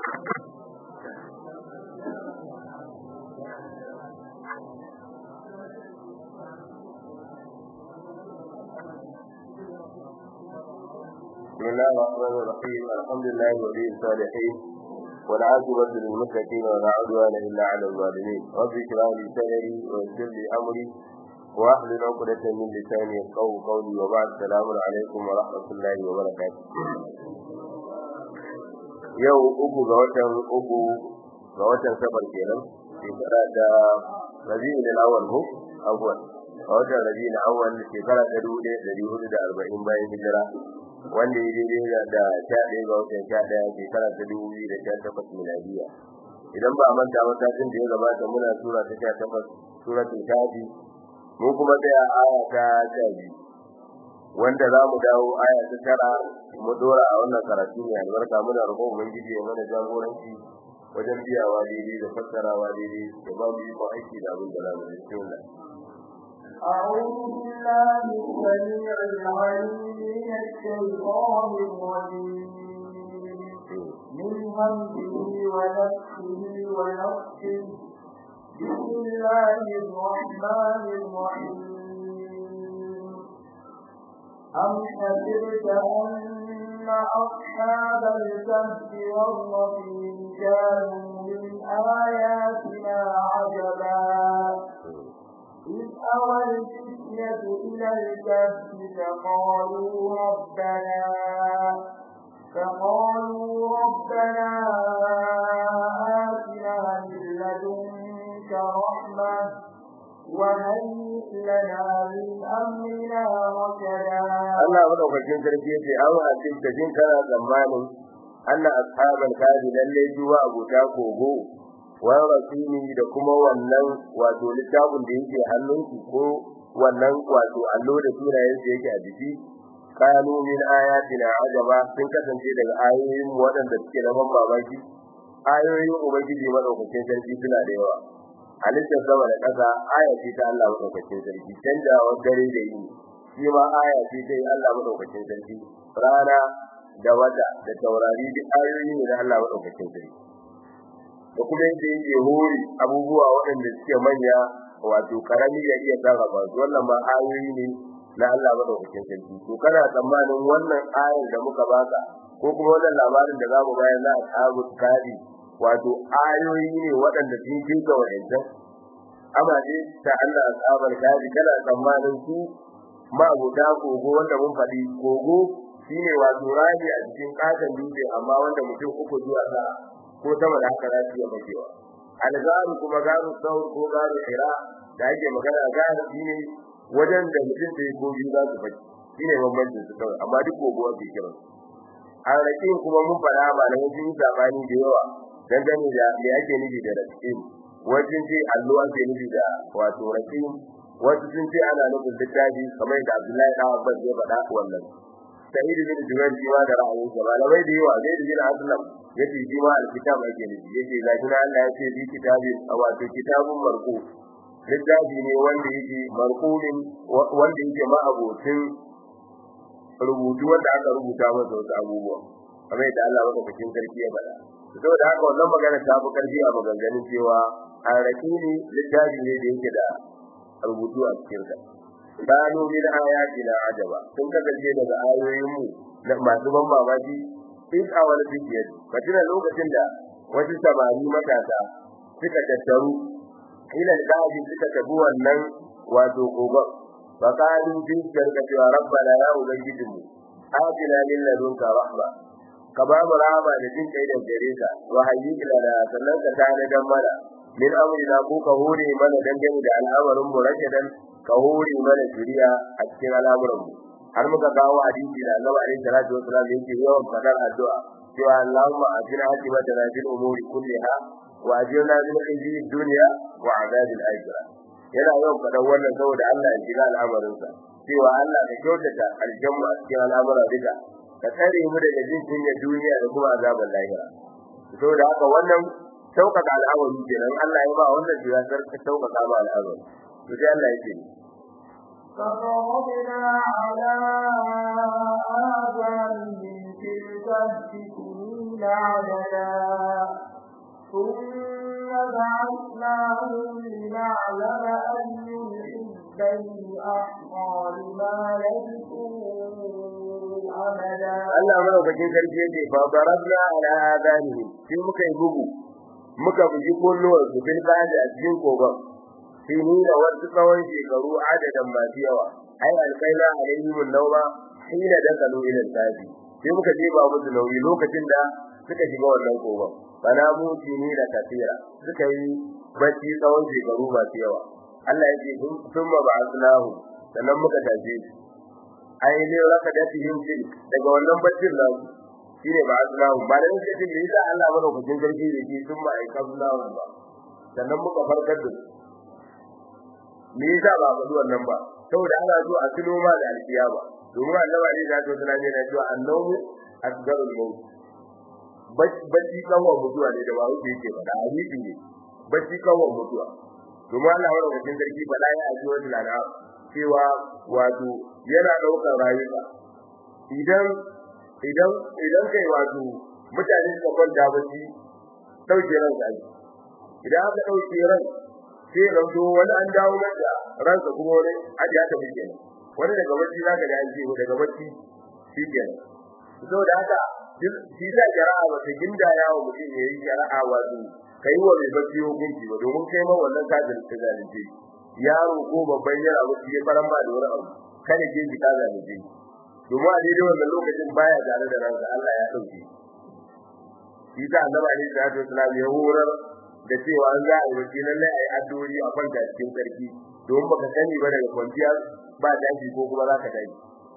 بسم الله الرحمن الرحيم الحمد لله ولي الصالحين والعاقبة للمتقين ولا عدوان إلا على الظالمين رب اشرح لي صدري ويسر لي أمري واحلل عقدة من لساني يفقهوا قولي وبعد السلام عليكم ورحمة الله وبركاته yau uku ga watan uku ga watan safar kenan shekara da rabi'ul awwal ko awwal a watan rabi'ul awwal shekara ta dubu ɗaya ɗari hudu da arba'in bayan hijira wanda ya daidai da sha ɗaya ga watan sha ɗaya shekara ta dubu biyu da sha takwas miladiya idan ba a manta ba satin da ya gabata muna sura ta sha takwas suratul kafi mu kuma tsaya aya ta sha biyu wanda za mu dawo aya ta tara mu dora a wannan karatu mai albarka muna roƙon ubangiji ya mana jagoranci wajen biyawa daidai da fassarawa daidai da ba mu yi aiki da abin da za mu yi bismillah أعوذ بالله السميع العليم من الشيطان الرجيم من همزه ونفسه ونفسه بسم الله الرحمن الرحيم أم حسبت أن أصحاب الكهف والرقيم كانوا من آياتنا عجبا إذ أوى الفتية إلى الكهف فقالوا ربنا فقالوا ربنا آتنا من لدنك رحمة وهيئ لنا من أمرنا رشدا Allah madaukakin sarki yace an hadin da jin kana zamanin anna ashabal kadi lalle juwa abuta kogo wa rasuli da kuma wannan wato littafin da yake hannunki ko wannan wato allo da sunayen da yake a jiki kanu min ayatina ajaba sun kasance daga ayoyin waɗanda suke na ban mamaki ayoyin ubangiji madaukakin sarki suna da yawa halittar sama da ƙasa aya ce ta Allah madaukakin sarki canjawar dare da yini shi ma aya ce ta Allah madaukakin sarki rana da wata da taurari duk ayoyi ne na Allah madaukakin sarki da kuma yadda yake hori abubuwa waɗanda suke manya wato karami ya iya sarrafa su wannan ma ayoyi ne na Allah madaukakin sarki to kana tsammanin wannan ayar da muka baka ko kuma wannan labarin da zamu bayar na ashabul kadi wato ayoyi ne waɗanda sun kinka wadannan amma dai ta Allah ashabul kadi kana tsammanin su ma abota kogo wanda mun faɗi kogo shine wato rami a cikin katon dutse amma wanda mutum uku zuwa sa ko sama da haka za su iya makewa algaru kuma garu saur ko garu hira da ake magana garu shine wajen da mutum da ko biyu za su faɗi shine bambancin su kawai amma duk kogo ake kiran a rakin kuma mun faɗa malamai sun yi sabani da yawa dangane da me ake nufi da rakin wajen ce allo ake nufi da wato rakin wasu sun ce ana nufin littafi kamar da Abdullahi da Abbas ya faɗa wannan Sa'id bin Jubair shi ma da ra'ayin sa malamai da yawa zai bin Aslam yace shi ma alkitab ake nufi yace ga shi Allah yace bi kitabi wato kitabun marqu littafi ne wanda yake marqulin wanda yake ma abotin rubutu wanda aka rubuta masa wasu abubuwa kamar yadda Allah madaukakin sarki ya faɗa saboda haka wannan magana ta fi karfi a maganganun cewa arrakini littafi ne da yake da rubutu a cikin sa kanu min ayatina ajaba sun kasance daga ayoyin mu na masu ban mamaki in a wani bidiyar katina lokacin da wasu samari matasa suka tattaru ila daji suka tabu wannan wato kogon fa kanu bi karka cewa rabbana ya ubangijinmu atina min ladunka rahma ka ba mu rahama da jin kai da gare ka wa hayyi lana sannan ka tana dan mana min amrina ko ka hore mana dangane da al'amarin mu rashadan ka hore mana shiriya a cikin al'amuran mu har muka kawo hadisi da Annabi alaihi salatu wasallam yake yawan fadar addu'a cewa Allahumma ajina hakimatana fil umuri kulliha wa ajirna min khizyi dunya wa azabil akhirah yana yawan fadar wannan saboda Allah ya shiga al'amarin sa cewa Allah ka kyautata aljanna a cikin al'amuran duka ka tsare mu daga jin kunyar duniya da kuma azabar lahira saboda haka wannan sauƙaƙa al'amari kenan Allah ya ba wannan jiyasar ka sauƙaƙa ba al'amari to sai Allah yake فضربنا على آذانهم في الكهف سنين عددا ثم بعثناهم لنعلم أي الحزبين أحصى لما لبثوا أمدا Allah madaukakin sarki yake fa darabna ala adanihim sai muka yi bugu muka bugi kulluwar su bil qadi a cikin kogon sai ni da wasu tsawon shekaru adadan masu yawa ai alqaina alaihim an-nawma hina dakalu ila al-safi sai muka je ba musu nauyi lokacin da suka shiga wannan kogon bana mu ni da kafira suka yi bacci tsawon shekaru masu yawa Allah ya ce sun ma ba'athnahu sannan muka tafi ai ne raka da tihim din daga wannan baccin nan shine ba'athnahu ba da yake din yasa Allah madaukakin sarki da ke sun ma aikabnahu ba sannan muka farkar da su me yasa ba faɗi wannan ba saboda ana so a tuno ma da alkiyama domin annabi Ali da to sunan yana cewa annahu asgarul maut bacci kawai mutuwa ne da ba wuce yake faɗa hadisi ne bacci kawai mutuwa domin Allah wa rabbikin sarki bala ya aji wa tilana cewa wato yana daukar rayuka idan idan idan kai wato mutane suka kwanta bacci dauke ran sai idan aka dauke ran sai ranto wani an dawo masa ransa kuma wani aji aka bi kenan wani daga bacci zaka da an ce daga bacci shi kenan saboda haka shi sa jara'a ba ta ginda yawo mutum yayi jara'a wato kai wa mai bacci hukunci ba domin kai ma wannan kafin ta zalunce yaro ko babban yara ba ya faran ba da wani abu kada ke ji ka zalunce domin a daidai wannan lokacin baya tare da ransa Allah ya dauke shi sa annabi alaihi salatu wasallam ya horar da cewa an za a yi bacci lalle a yi addu'o'i a kwanta cikin sarki domin baka sani ba daga kwanciya ba tashi ko kuma za ka tashi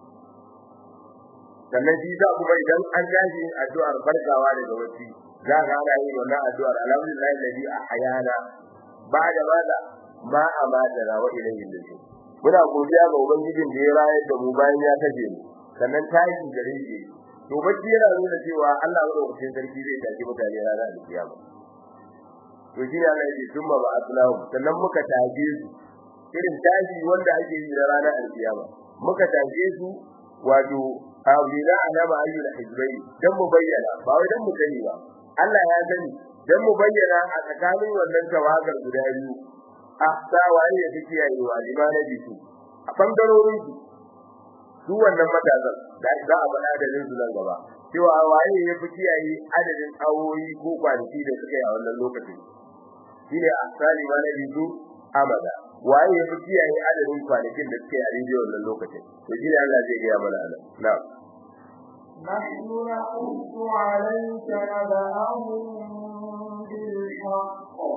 sannan shi sa kuma idan an tashi addu'ar farkawa daga bacci za ka ana yin wannan addu'ar alhamdulillah alladhi ahyana ba'da bada ma amata da wa ilayhi nushur muna godiya ga ubangijin da ya rayar da mu bayan ya kashe mu sannan tashi gare shi to bacci yana nuna cewa Allah madaukakin sarki zai tashi mutane ranar alkiyama to shi ne Allah ya ce summa ba aslahu sannan muka taje su irin tashi wanda ake yi ranar alkiyama muka taje su wato aulina alama ayyul hizbai dan mu bayyana ba wai dan mu sani ba Allah ya sani dan mu bayyana a tsakanin wannan tawagar guda biyu a sawaye da take yi wa limana bisu a bangarorin su su wannan matasan da za a faɗa da rinsu nan gaba cewa waye ya fi kiyaye adadin awoyi ko kwanaki da suka yi a wannan lokacin shine a sali mana bisu amada waye ya fi kiyaye adadin kwanakin da suka yi a rijiyar wannan lokacin to shine Allah zai gaya mana anan na'am نحن نقص عليك نبأهم بالحق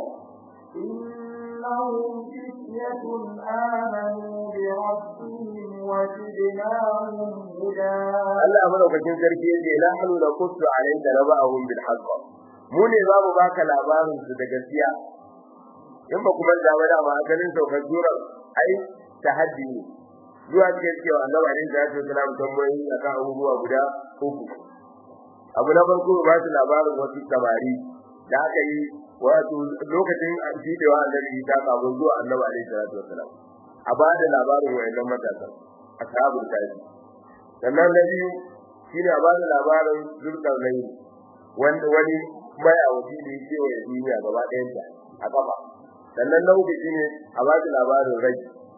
إنهم فتية آمنوا بربهم وزدناهم هدى Allah madaukakin sarki yake la hanu la qussu alayka naba'ahum bil haqq mu ne za mu baka labarin su da gaskiya in ba kuma da wada ma ganin saukar sura ai tahaddi ne zuwa cikin cewa annabi ne da ya tsara tambayoyi akan abubuwa guda uku abu na farko ba su labarin wasu tabari da aka yi wato lokacin jidewa annabi ta kafin zuwa annabi alaihi salatu wasalam a ba da labarin wayannan matasan ashabul kafi sannan na biyu shine a ba da labarin zulkarnaini wanda wani mai a wasi da yake wa duniya gaba ɗayan ta a kafa sannan na uku shine a ba da labarin rai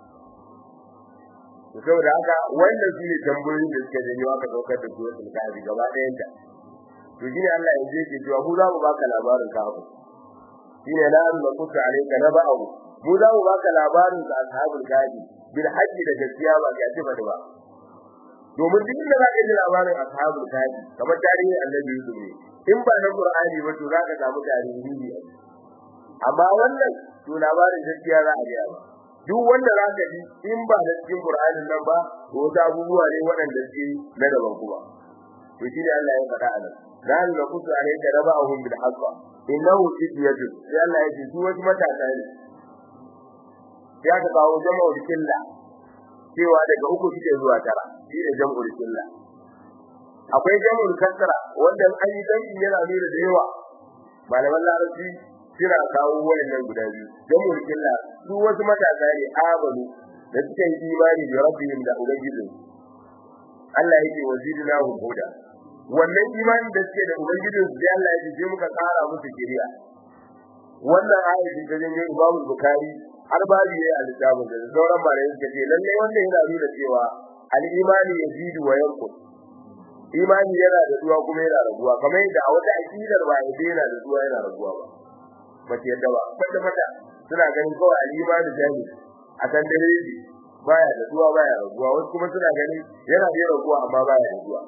saboda haka wannan shine tambayoyin da suka janyo aka daukar da su wasu kafi gaba ɗayan ta to shine Allah ya je ke cewa mu za mu baka labarin kafu shine la an nakuta alayka naba'u mu za mu baka labarin da ashabul kafi bil haqqi da gaskiya ba ga ce ba ba domin duk da zaka ji labarin ashabul kafi kamar tarihin annabi Yusuf ne in ba na Qur'ani ba to zaka samu tarihi ne amma wannan to labarin gaskiya za a ga duk wanda zaka ji in ba da cikin Qur'anin nan ba to wasu abubuwa ne waɗanda suke na daban kuma to shi ne Allah ya faɗa a nan dan la kutu alayka rabahum bil haqq innahu fidyatu sai Allah ya ce su wasu matasa ne ya ka kawo jama'ul killa cewa daga uku suke zuwa tara shi ne jama'ul killa akwai jama'ul kasra wanda an yi dan yana nuna da yawa malaman larabci suna kawo wayannan guda biyu jama'ul killa su wasu matasa ne amanu da suka yi imani da rabbihim da ubangijin Allah yake wazidna huda wannan imani da suke da ubangijin su sai Allah ya ce muka tsara musu kiriya wannan ayatin da zai Imam Bukhari har babu yayi a littafin da sauran malamai suka ce lalle wannan yana nuna cewa al-imani yazidu wa yanqus imani yana da duwa kuma yana raguwa kamar yadda a wata aqidar ba yadda yana da duwa yana raguwa ba bace yadda ba kwata kwata suna ganin kawai al-imani jami a kan dare baya da duwa baya raguwa wasu kuma suna ganin yana da raguwa amma baya raguwa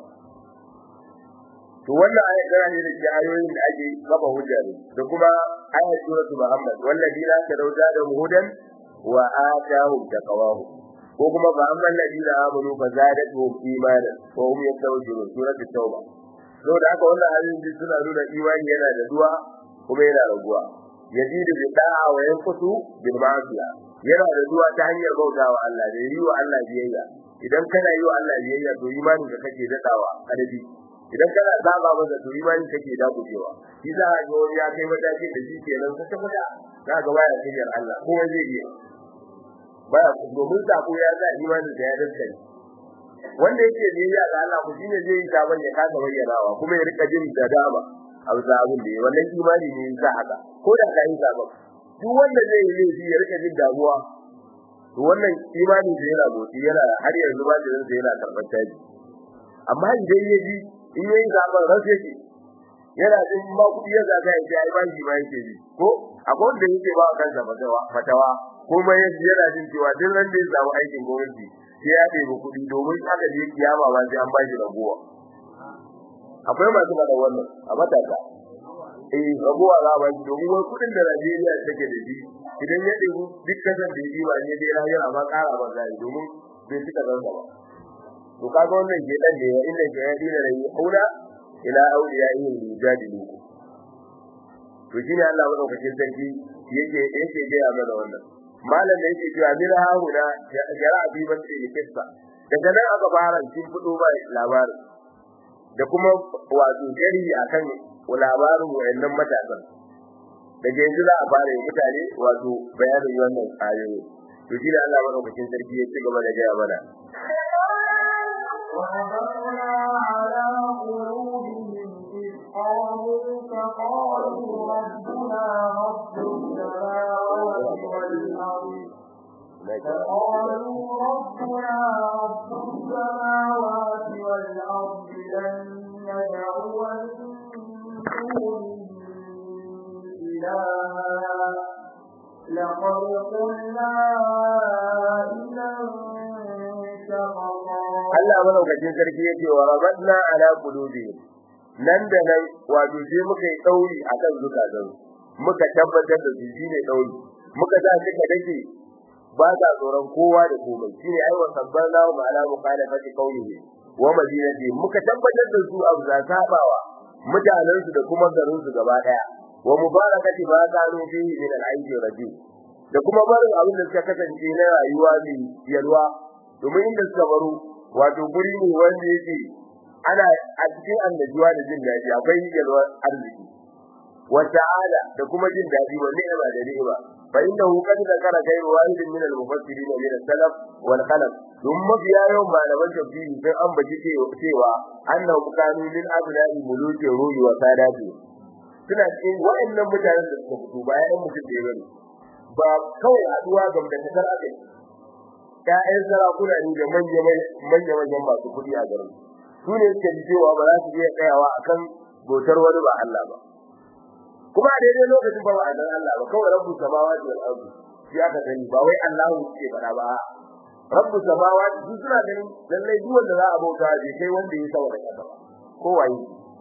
to wannan ayat tana ne da ayoyin da ake kafa hujja ne da kuma ayat suratul muhammad walladina tadawda da hudan wa atahum taqwahu ko kuma ba amman ladina amanu fa zadatuhum imanan wa hum yastawjirun suratul tauba to da haka wannan ayoyin suna nuna imani yana da duwa kuma yana raguwa yazidu bi da'a wa yanqutu bil ma'asiya yana da duwa ta hanyar bautawa Allah da yi wa Allah biyayya idan kana yi wa Allah biyayya to imanin ka kake dadawa adadi idan kana saba masa to imani kake da gujewa shi za a ga wani ya kai mataki da shi kenan ka tabbata za ga baya cikin Allah kuma zai yi baya domin sako ya sa imani da ya dace wanda yake biyayya ga Allah ku shine zai yi sabon ya kasa bayyanawa kuma ya rika jin da dama a bisa abin da wannan imani ne ya sa haka ko da ka yi sabon duk wanda zai yi laifi ya rika jin damuwa to wannan imani da yana motsi yana har yanzu ba da yana karɓar taji amma idan ya ji in yayi zaben rasu yake yana jin ba kudi ya zaga ya ce ai ba shi ba yake ji ko akwai wanda yake ba kansa fatawa fatawa kuma yana jin cewa duk ran da ya samu aikin gwamnati sai ya ɗebi kuɗi domin aka je kiyama ba sai an ba shi ragowa akwai masu faɗa wannan a matasa eh ragowa za ba shi domin wani kuɗin da Najeriya take da shi idan ya ɗebi duk kasar da ya ba ne dai rayuwa ma ƙara ba zai domin bai cika zansa ba to kaga wannan ke dan ne inda ke ya dina rai aula ila auliya yin mujadilu to shine Allah madaukakin sarki yake yake ga mana wannan malam da yake cewa mira hauna ya abi ban ce kissa daga nan aka fara cin fudo ba labarin da kuma wato gari akan labarin wayannan matasan daga yanzu za a fara mutane wato bayanin wannan ayoyi to shine Allah madaukakin sarki ya ci gaba da gaya mana وربنا على قلوبهم إذ قالوا فقالوا ربنا رب السماوات والأرض فقالوا ربنا رب السماوات والأرض لن ندعو من دونه إلها لقد قلنا إذا Allah madaukakin sarki yake wa rabbana ala qulubihim nan da nan wato sai muka yi dauri akan zukatan muka tabbatar da su shine dauri muka sa suka dake ba sa tsoron kowa da komai shine ai wa sabbana wa ala mukhalafati qawlihi wa madinati muka tabbatar da su abu za sabawa mutanen su da kuma garin su gaba daya wa mubarakati ba kanu fihi min al-aibi rajul da kuma barin abin da suka kasance na rayuwa mai yalwa domin inda suka baro wato guri ne wanda yake ana a cikin annajuwa da jin daɗi akwai yalwar arziki wa ta'ala da kuma jin daɗi wa ni'ima da ni'ima fa innahu qad zakara ghayru wahidin min al-mufassirin min al-salaf wal khalaf dum mafiya yawan malaman tafsiri sun ambaci cewa annahu kanu min abna'i muluki ruhi wa sadati suna cikin wa'annan mutanen da suka fito bayan mutum da ya bari ba kawai haduwa ga dangantakar akai ƴaƴan sarakuna ne da manya manyan masu kuɗi a garin su ne suke ji cewa ba za su iya tsayawa akan bautar wani ba Allah ba kuma a daidai lokacin ba ba a Allah ba kawai rabbu samawati wal ardi shi aka sani ba wai Allahu ke fara ba rabbu samawati su suna ganin lallai duk wanda za a bauta bai kai wanda ya saboda kasa ba ko waye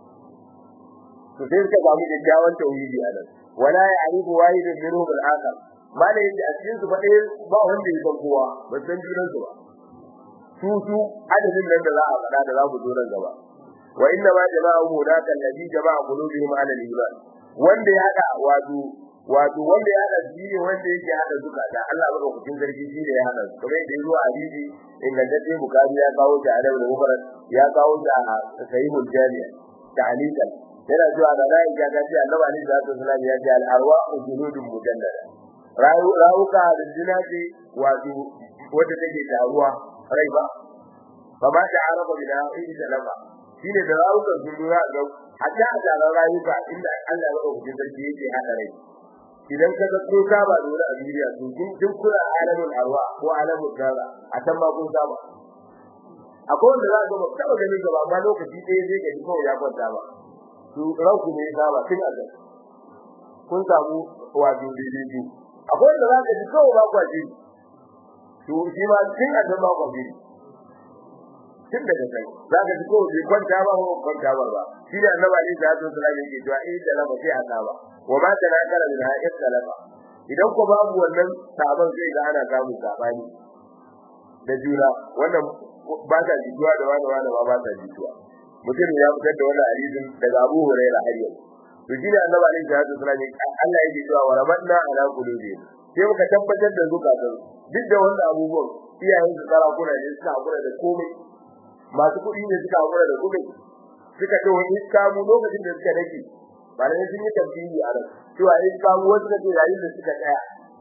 to sai suka samu kyakkyawan tauhidi a nan wala ya'rifu wahidun minhum al-akhar malai yake a cikin su fa dai ba wanda ya san kowa ba san junan su ba su su adadin nan da za a fada da za ku zo nan gaba wa inna ma jama'u hudaka alladhi jama'a qulubihim ala al-iman wanda ya hada wato wato wanda ya hada shi ne wanda yake hada zukata Allah ba ku zargi shi ne ya hada su kamar yadda yazo a hadisi ingantacce bukari ya kawo ta a da mubarak ya kawo ta a sahihul jami'a ta'alikan yana zuwa da rai ga gaji annabi ali da sallallahu ya ce al arwa'u junudun mujannada rawuka da jinaji wato wanda take taruwa rai ba fa ba ta araba bila idi salama shine da rawukan sun lura ga hatta a taron rayuka inda Allah ya ɗauki sarki yake haɗa rai idan ka ga ko ka ba dole a duniya to duk kuna alamin arwa ko alamin dara a can ma kun saba akwai wanda za ka ba taba gani gaba amma lokaci ɗaya zai gani kawai ya kwanta ba to ranku ne ya saba tun a kun samu wato daidai akwai wanda za ka ji kawai ba kwa jiri to shi ma tun a ba kwa jiri tun daga kai za ka ji kawai bai kwanta ba ko kwanta ba ba shi ne annabi ali da hadu sallallahu alaihi wa sallam da lama sai haka ba wa ma kana kala min ha'id salama idan ko babu wannan sabon sai ga ana samun sabani da juna wannan ba ta jituwa da wani wani ba ta jituwa mutum ya fitar da wannan hadisin daga Abu Hurairah har yau to shi ne annabi alaihi salatu wasallam Allah yake cewa wa rabatna ala qulubi sai muka tabbatar da zukatan duk da wannan abubuwan iyayen su sarakuna ne suka hakura da komai masu kuɗi ne suka hakura da kuɗi suka ce wani kamu lokacin da suka rage ba da sun yi tafsiri a nan cewa in kamu wasu da yayin da suka tsaya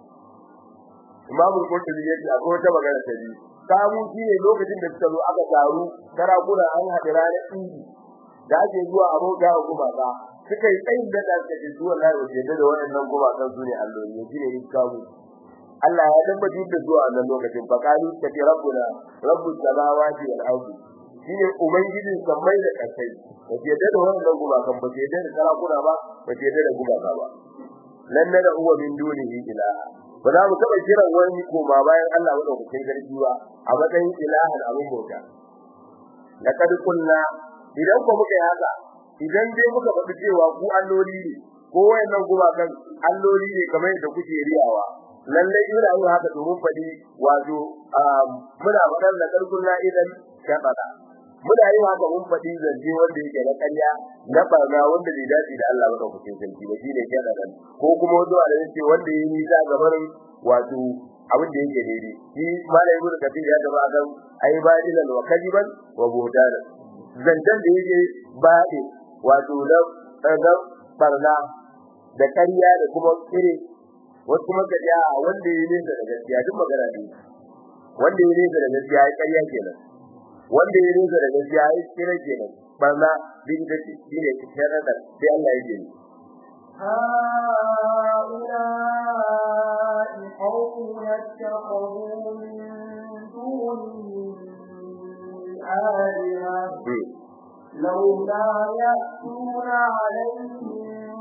imamu qurtubi yace akwai wata magana ta biyu kamu shine lokacin da suka zo aka taru sarakuna an haɗa ranar idi da ake zuwa a bauta wa gumaka suka yi tsayin da da suka ji zuwa na da da waɗannan gumakan su ne alloli ne shine in kamu Allah ya tabbatar da zuwa wannan lokacin faqalu kace rabbuna rabbus samawati wal ardi shine ubangijin sammai da kasai ba ke da wannan gumakan ba ke da sarakuna ba ba ke da gumaka ba lan da huwa min dunihi ilaha ba za mu taba kiran wani koma bayan Allah madaukakin garki ba a matsayin ilahan abin bauta laqad kunna idan ko muka yi haka idan dai muka faɗi cewa ku alloli ne ko wayannan gumakan alloli ne kamar yadda kuke riyawa lallai ina yin haka domin faɗi wato muna faɗar da karkunna idan shaɗaɗa muna yin haka mun faɗi zance wanda yake na ƙarya na barna wanda bai dace da Allah ba kucin sarki ba shine shaɗaɗan ko kuma wato a ce wanda yayi nisa gaban wato abin da yake daidai shi malai ibnu kathir ya gaba kan ai badilan wa kadiban wa buhtanan zancen da yake baɗi wato na na barna da ƙarya da kuma kire wasu kuma ka ja wanda ya nesa da gaskiya duk magana ne wanda ya nesa da gaskiya ya ƙarya kenan wanda ya nesa da gaskiya ya kira kenan barna bin da shi ne kiran da sai Allah ya yi هؤلاء قوم اتخذوا من دونه آلهة لولا يأتون عليهم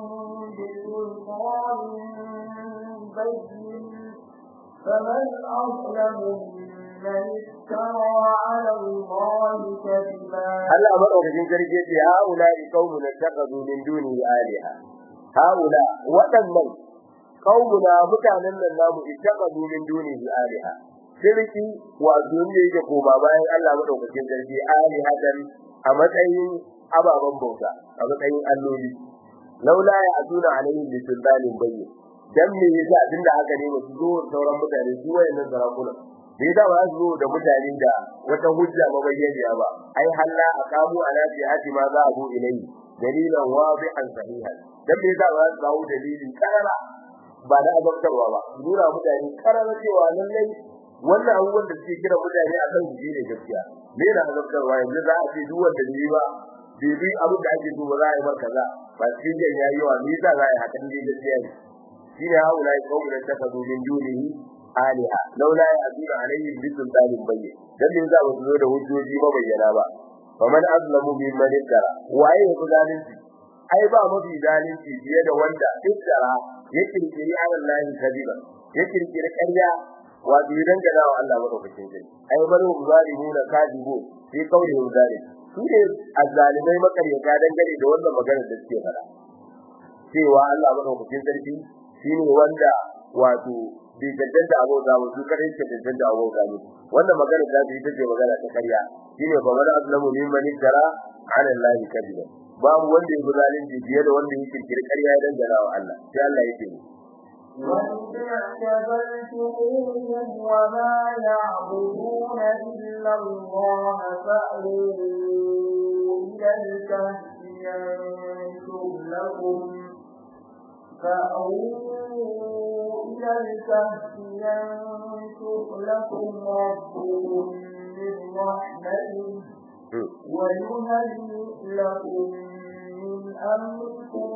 بسلطان بين فمن أظلم ممن افترى على الله كذبا Allah madaukakin sarki ce haula qaumun taqadu min duni aliha haula wadannan qaumuna mutanen nan namu ittaqadu min duni aliha shirki wa duniya yake koma bayan Allah madaukakin sarki alihatan a matsayin ababan bauta a matsayin alloli laula ya aduna alaihim bi sultanin bayyin dan me yasa abinda haka ne ba su zo sauran mutane su wayannan sarakuna me yasa ba su zo da mutane da wata hujja mabayyaniya ba ai halla aqamu ala jihati ma za abu ilayhi dalilan wadihan sahihan dan me yasa ba su kawo dalili karara ba da azabtarwa ba nuna mutane karara cewa lallai wannan abubuwan da suke kira mutane akan su ne gaskiya me da azabtarwa yanzu za a ce duk wanda ne ba bibi abin da ake so ba za a yi ba kaza ba cikin yayi wa me yasa za a yi hakan ne gaskiya ne shine haula qaumun takadu min dunihi aliha laula ya'duna alaihim bi sultanin bayyin dan din za su zo da hujjoji mabayyana ba faman azlamu mimman iftara waye ya zalunci ai ba mafi zalunci fiye da wanda iftara ya kirkiri Allah kadiba ya kirkiri ƙarya wato idan ga dawo Allah madaukakin sai ai bari mu zalimu na kadibu sai kaure mu zalim su ne azzalimai makaryata dangane da wannan maganar da suke fara cewa Allah madaukakin sarki shine wanda wato bai cancanta abota ba su kare ke cancanta abota ne wannan magana ta ce ita ce magana ta karya shine fa man azlamu mimman iftara ala allahi kadiba babu wanda ya zalunci fiye da wanda ya kirkiri karya dan jarawa Allah sai Allah yake ni وَإِذْ وَمَا يَعْبُدُونَ إِلَّا اللَّهَ فَأْوُوا إِلَى الْكَهْفِ يَنشُرْ لَكُمْ فأووا إلى الكهف ينشر لكم ربكم من رحمته ويهيئ لكم من أمركم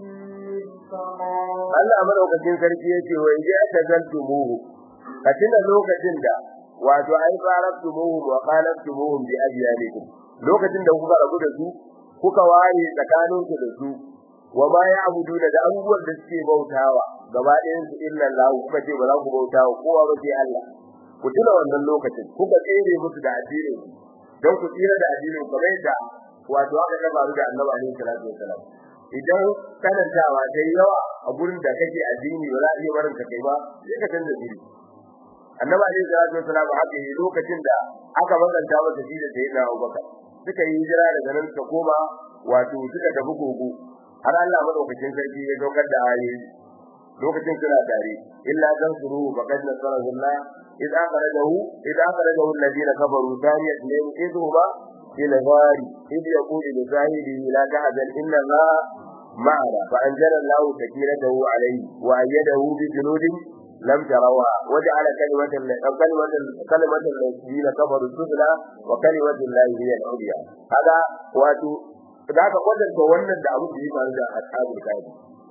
مرفقا Allah madaukakin sarki yace wa idza tazaltumuhu a tuna lokacin da wato ai farabtumuhu wa qalabtumuhum bi abyanikum lokacin da kuka rabu da su kuka ware tsakaninku da su wa ma ya'budu da abubuwan da suke bautawa gaba ɗayan su illa Allah kuka ce ba za ku bautawa kowa ba sai Allah ku tuna wannan lokacin kuka tsere musu da addinin don ku tsira da addinin kamar yadda wato aka ga faru da Annabi alaihi salatu wasalam idan kanantawa dai yawa a gurin da kake addini ba za a iya barin ka kai ba sai ka canza dini Annabi alaihi salatu wasalam haka yi lokacin da aka maganta masa shi da sayyidina Abubakar suka yi hijira daga nan suka koma wato suka tafi gogo har Allah madaukakin sarki ya daukar da ayoyi lokacin suna tare illa dan suru faqad nasarahu Allah إذ أخرجه إذ أخرجه الذين كفروا ثاني اثنين إذ هما في الغار إذ يقول لصاحبه لا تحزن إن الله معنا فأنزل الله سكينته عليه وأيده بجنود لم تروها وجعل كلمة كلمة كلمة الذين كفروا السفلى وكلمة الله هي العليا هذا واتو ذاك wajen da wannan da abu da ya faru da ashabul kahfi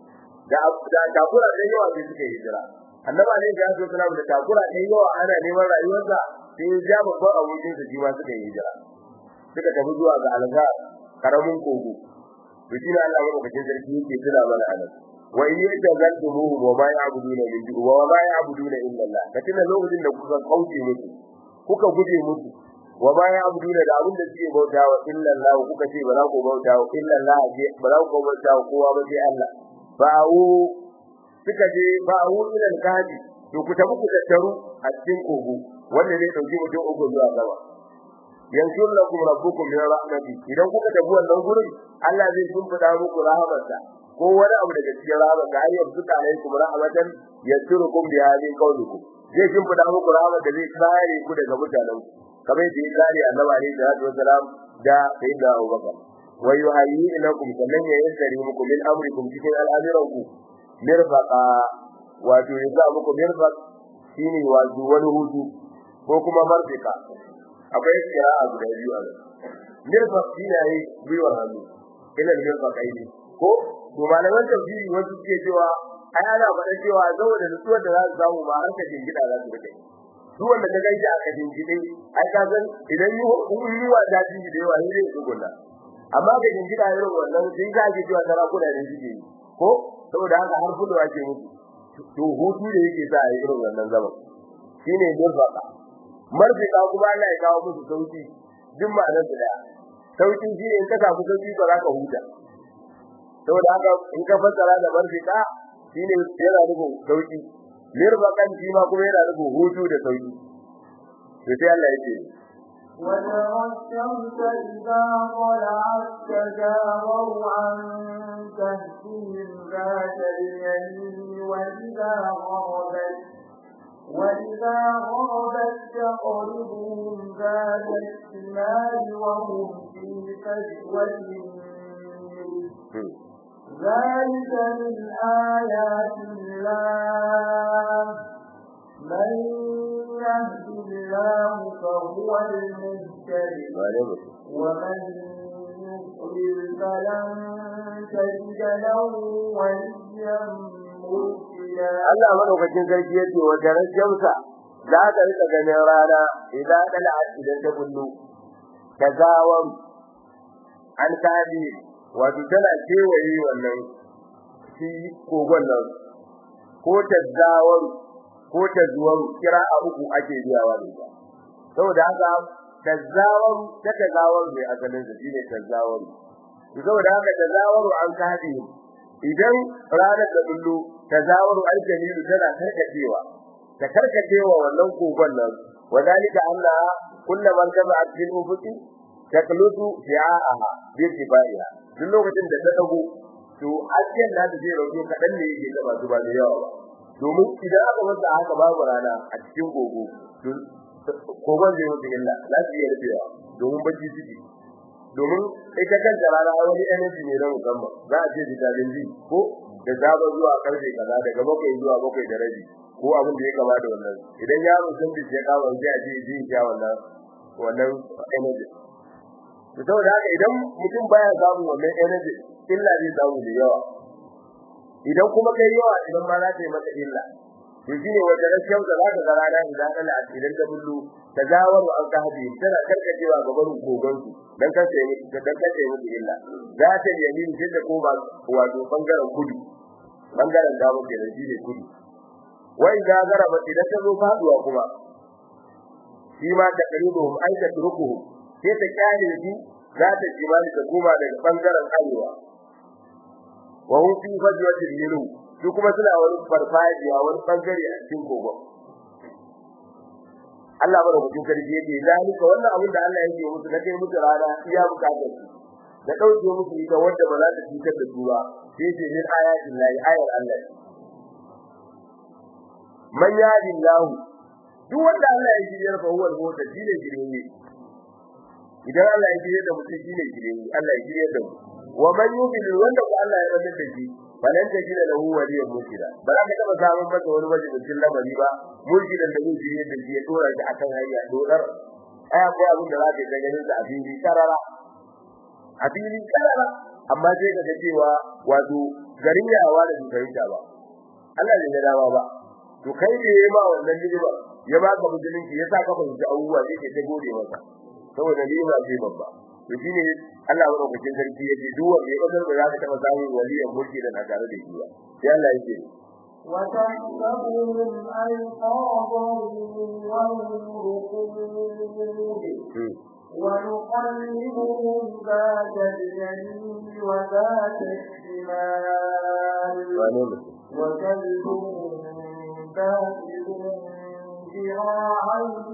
da da takura da yawa da suke hijira annaba ne ga su sallama da takura da yawa ana neman rayuwarsa sai ya ja babban abokin sa jiwa suka yi hijira suka tafi zuwa ga alga karamin kogo to shi ne Allah madaukakin sarki yake tuna mana anan wa in yatazaltumuhu wa ma ya'buduna min duni wa ma ya'buduna illa Allah ka tuna lokacin da kuka kauce musu kuka guje musu wa ma ya'buduna da abin da suke bautawa illa Allah kuka ce ba za ku bautawa illa Allah ba za ku bautawa kowa ba sai Allah ba'u suka je ba'u ila al-kahfi to ku tafi ku tattaru a cikin kogo wanda zai dauki mutum uku zuwa gaba yanshur lakum rabbukum min rahmati idan kuka tafi wannan gurin Allah zai shimfida muku rahmatsa ko wani abu daga cikin rahmatsa ayyar suka alaikum rahmatan yasurukum bi hadhihi qawlikum zai shimfida muku rahmat da zai kare ku daga mutanen kamar da ya kare annabi alaihi salatu wasalam da sayyidina Abubakar wa yuhayyi lakum sannan ya yassari muku min amrikum cikin al'amuranku mirfaqa wato ya sa muku mirfaq shine wato wani hutu ko kuma marfika akwai kira'a guda biyu a nan mirfaq shine yayi biyu hannu ila mirfaq aini ko to malaman tafsiri wasu suke cewa ai ana faɗa cewa saboda nutsuwar da za su samu ba har ka jingida za su rike duk wanda ka gaji a kajin gide ai ka san idan yi yi wa da jin da yawa ne zai gona amma ga jingida irin wannan sai za ki cewa sarakuna ne suke yi ko saboda haka har kullu ake musu to hutu da yake sa a yi irin wannan zaman shine mirfaka marfika kuma Allah ya kawo musu sauki duk ma'anar da sauki shine in ka samu sauki ba za ka huta saboda haka in ka fassara da marfika shine yana nufin sauki mirfakan shi ma kuma yana nufin hutu da sauki to sai Allah ya ce وترى الشمس إذا طلعت تزاور عن كهفهم ذات اليمين وإذا غربت وإذا غربت تقرضهم ذات الشمال وهم في فجوة ذلك من آيات الله من يهد الله فهو المهتد ومن يضلل فلن تجد له وليا مرشدا Allah madaukakin sarki yace wa garan jamsa za ta rika ganin rana idan dala idan ta bullo tazawam an kadi wato tana kewaye wannan shi kogon nan ko tazawam ko tazawam kira a uku ake biyawa da ita saboda haka tazawam ta tazawam ne asalin sa shine tazawam saboda haka tazawam an kadi idan ranar da bullo tazawaru aljamilu tana karkacewa ta karkacewa wannan kogon nan wadalika anna kullaman taba'a fil ufuqi taklutu fi'aha bi tibaiha duk lokacin da ta dago to ajiyar da ta zai rauke kadan ne yake taba su ba da yawa ba domin idan aka masa haka babu rana a cikin gogo to kogon zai mutu illa za su iya rufewa domin bacci suke domin ita kanta rana wani energy ne na musamman za a ce vitamin D ko da zaba zuwa karfe kaza daga bakwai zuwa bakwai da rabi ko abin da ya kama da wannan idan yaro sun bi ya kama sai a ce ji ya wannan wannan energy to saboda haka idan mutum baya samu wannan energy illa zai samu da yawa idan kuma kai yawa idan ma za ta yi maka illa to shine wanda rashin da zaka ga rana idan Allah idan ta bullu tazawaru an kahdi tana karkacewa gaban kogon su dan kace ni dan kace muku illa za ta yamin da ko ba wato bangaren kudu bangaren dama kenan shine kudu wai ga garaba idan ta zo faduwa kuma shi ma ta karibuhum ai ta turukuhum sai ta kyale shi za ta jimali ta koma daga bangaren arewa wa hum fi fajwatil yilu su kuma suna wani farfajiya wani bangare a cikin kogon Allah bada mutum karfi yake zalika wannan abin da Allah yake musu na kai musu rana iya bukatar su da dauke musu ita wanda ba za ta cutar da su ba sai ce min ayatin lahi ayar Allah man yadillahu duk wanda Allah ya shirye fa huwa al-mota shine shirye idan Allah ya shirye da mutum shine shirye Allah ya shirye da mu wa man yubil wanda ko Allah ya rada da shi balan ta shirye da huwa waliyan mutida ba za ka taba samun masa wani majalisin lamari ba mulkidan da zai shirye da shi ya tura shi akan hanya dodar ai akwai abin da za ka ga ganin sa a fili karara a fili karara amma sai ka ga cewa wato garin yawa da su fahimta ba Allah ne ya dawa ba to kai ne ya ba wannan ni'ima ya ba ka musulunci ya sa ka fahimci abubuwa sai ke ta gode masa saboda ni'ima ce babba to shine Allah ya roƙe sarki yace duk wanda ya kasar da zaka taba samun waliyan mulki da tare da shi ba sai Allah yake وتحسبهم أيقاظا وهم رقود ونقلبهم ذات اليمين وذات الشمال وكلبهم باسط ذراعيه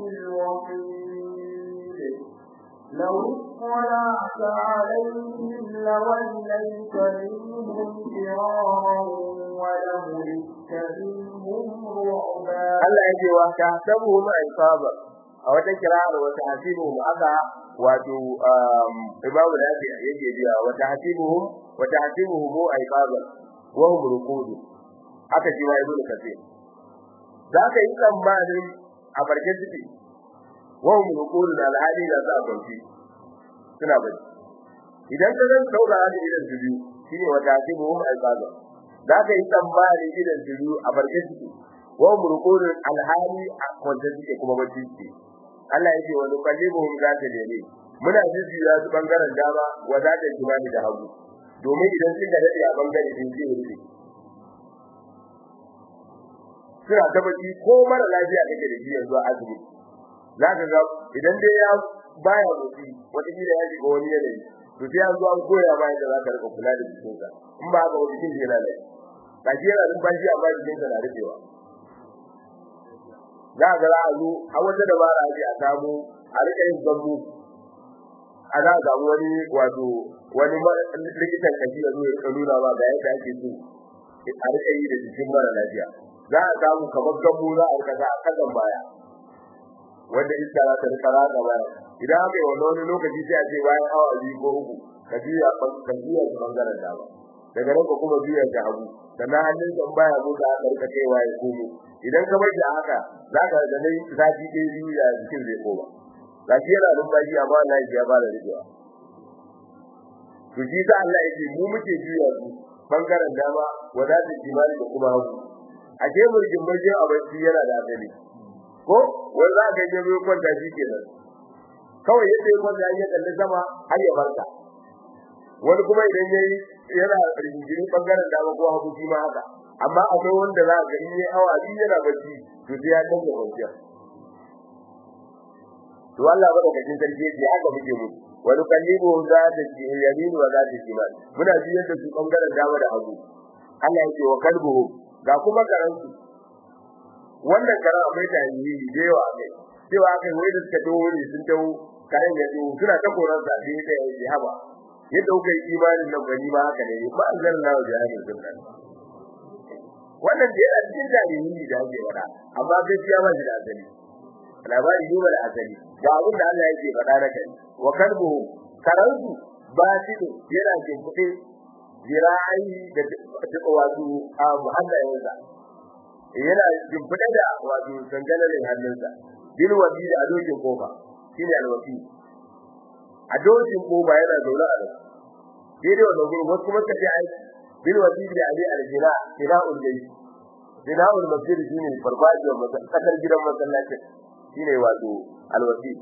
بالوصيد لو اطلعت عليهم لوليت منهم فرارا ولملئت منهم رعبا Allah yake wa ta sabu ma isaba a wata kira'ar wata hasibu aka wato imamu da yake biya wata hasibu wata hasibu mu aibaba wa hum ruqud aka ji wa ibnu kathir zaka yi tsammanin a barke ciki wa hum ruqud da alhali da za kwanci suna bari idan ka zan saura da idan su biyu shine wata hasibu hum aibaba zaka yi tsammanin idan su biyu a barke ciki wa hum ruqud alhali a kwance ciki kuma bacci ciki Allah yake wa nuqallibuhum zata dare muna jijjiya su bangaren dama wa zata jimani da hagu domin idan sun ga dade a bangare din zai rufe suna ta baki ko mara lafiya kake da shi yanzu azumi zaka ga idan dai ya baya motsi wata gida ya shiga wani yanayi to sai an zo an koya ma yadda zaka rika kula da jikinka in ba haka wani jikin yana laifi kaji yana numfashi amma jikinka na rufewa za ga za a zo a wata dabara ake a samu a rika yin zambu a za a samu wani wato wani likitan kaji ya zo ya nuna ba ga yadda ake so a rika yi da jikin mara lafiya za a samu kamar gambo za a rika za a kasan baya wanda iska za ta rika ratsa baya idan aka yi wani lokaci sai a ce bayan awa biyu ko uku ka juya ka juya ta bangaren dama daga nan ka kuma juya ta hagu sannan hannun kan baya motsa aka rika kaiwa ya komo idan ka bar da haka za ka da dai zafi ɗaya biyu ya jikin zai koma gashi yana numfashi amma Allah ya fara rikewa to shi sa Allah ya ce mu muke juya su bangaren dama wadata jimali da kuma hagu a je murjin baje a bacci yana da asali ko wai za ka je mai kwanta shi kenan kawai yadda ya kwanta ya kalli sama har ya barka wani kuma idan yayi yana rigingiri bangaren dama ko hagu shi ma haka amma akwai wanda za ka yi awa biyu yana bacci to sai ya dinga kwanciya to Allah ba da cikin sarki yake haka muke mu wani kallibu za ta ci yamin wa za ta shimal muna ji yadda su bangaren dama da hagu Allah yake wa kalbu ga kuma karansu wannan karan akwai tarihi da yawa ne cewa kai wai da suka dawo ne sun dawo karen ya dawo suna ta koran sa sai da ya haba yadda kuka yi imanin nan gani ma haka ne ba anzalallahu jahannam sunna wannan da yana cikin tarihi da ake faɗa amma gaskiya ba shi da asali labari ne da asali ga abin da Allah yake faɗa na kai wa kalbu karansu ba shi da yana jin kuɗi zira'i da wato a muhallayensa yana jin kuɗi da wato sangalalin hannunsa bil wadi da adokin kofa shine alwasi a dokin koba yana zaune a nan daidai wannan gurin wasu kuma suka ce ai bil wasili ali al-jina jina'ul jayy jina'ul masjid shine farfajiyar masallacin kasar gidan masallacin shine wato al-wasil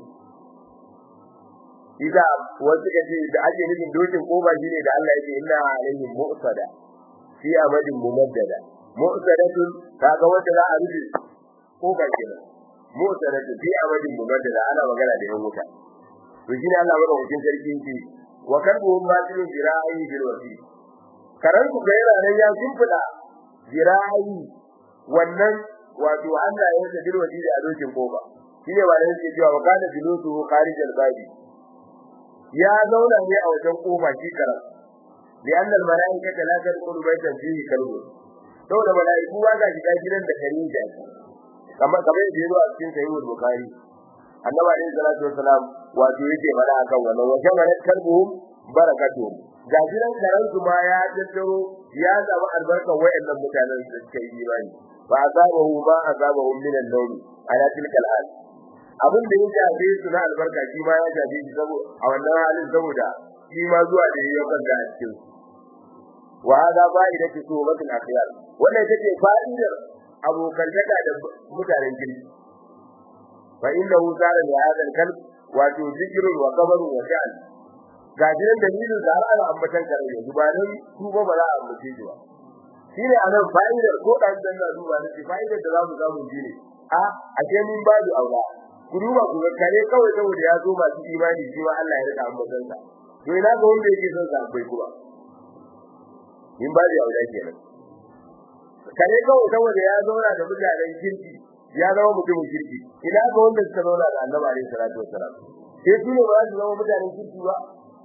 Iza wasu kace da ake nufin dokin koba shine da Allah yake inna alaihim mu'sada fi amadin mumaddada mu'sadatun kaga wanda za a rufe koba kenan mu'sadatun fi amadin mumaddada ana magana da yan wuta to shine Allah madaukakin sarki yake wa kalbuhum batilun jira'i bil wasi karan ku ga yana nan ya shimfida jira'i wannan wato Allah ya yi bil wasi da dokin koba shine ba da yake cewa wa kana bilutu kharijal babi ya zauna ne a wajen kofa shi karam لأن الملائكة لا تدخل بيتا فيه كلب saboda mala'iku ba za shiga gidan da kare da kamar kamar yadda yazo a cikin sahih al-bukhari annabi alayhi salatu wassalam wato yake fada akan wannan wa jama'a kalbuhum barakatuhum ga gidan karan su ma ya tattaro ya zama albarkar wayannan mutanen da suka yi imani fa azabahu ma azabahu min an-nawm ala tilka al-hal abin da ya jabe su na albarka shi ma ya jabe shi saboda a wannan halin saboda shi ma zuwa da ya kwanta a cikin wa hada fa'idatu subatul akhyar wannan take fa'idar abokan daga da mutanen kirki fa innahu sara li hadha al-kalb wa tuzikrun wa qabrun wa sha'an ga jiran dalilin da har ana ambatan kare yanzu ba nan su ba ba za a ambace shi ba shine anan fa'idar ko dan dan da duba ne fa'idar da za mu samu shine a ake mun ba da aura ku duba ku ga kare kawai saboda ya zo masu imani shi ma Allah ya rika ambatan sa to ina ga wanda yake son sa bai kuma in ba da aure kenan kare kawai saboda ya zauna da mutanen kirki ya zama mutumin kirki ina ga wanda suka zauna da Annabi alaihi salatu wassalam sai su ne ba su zama mutanen kirki ba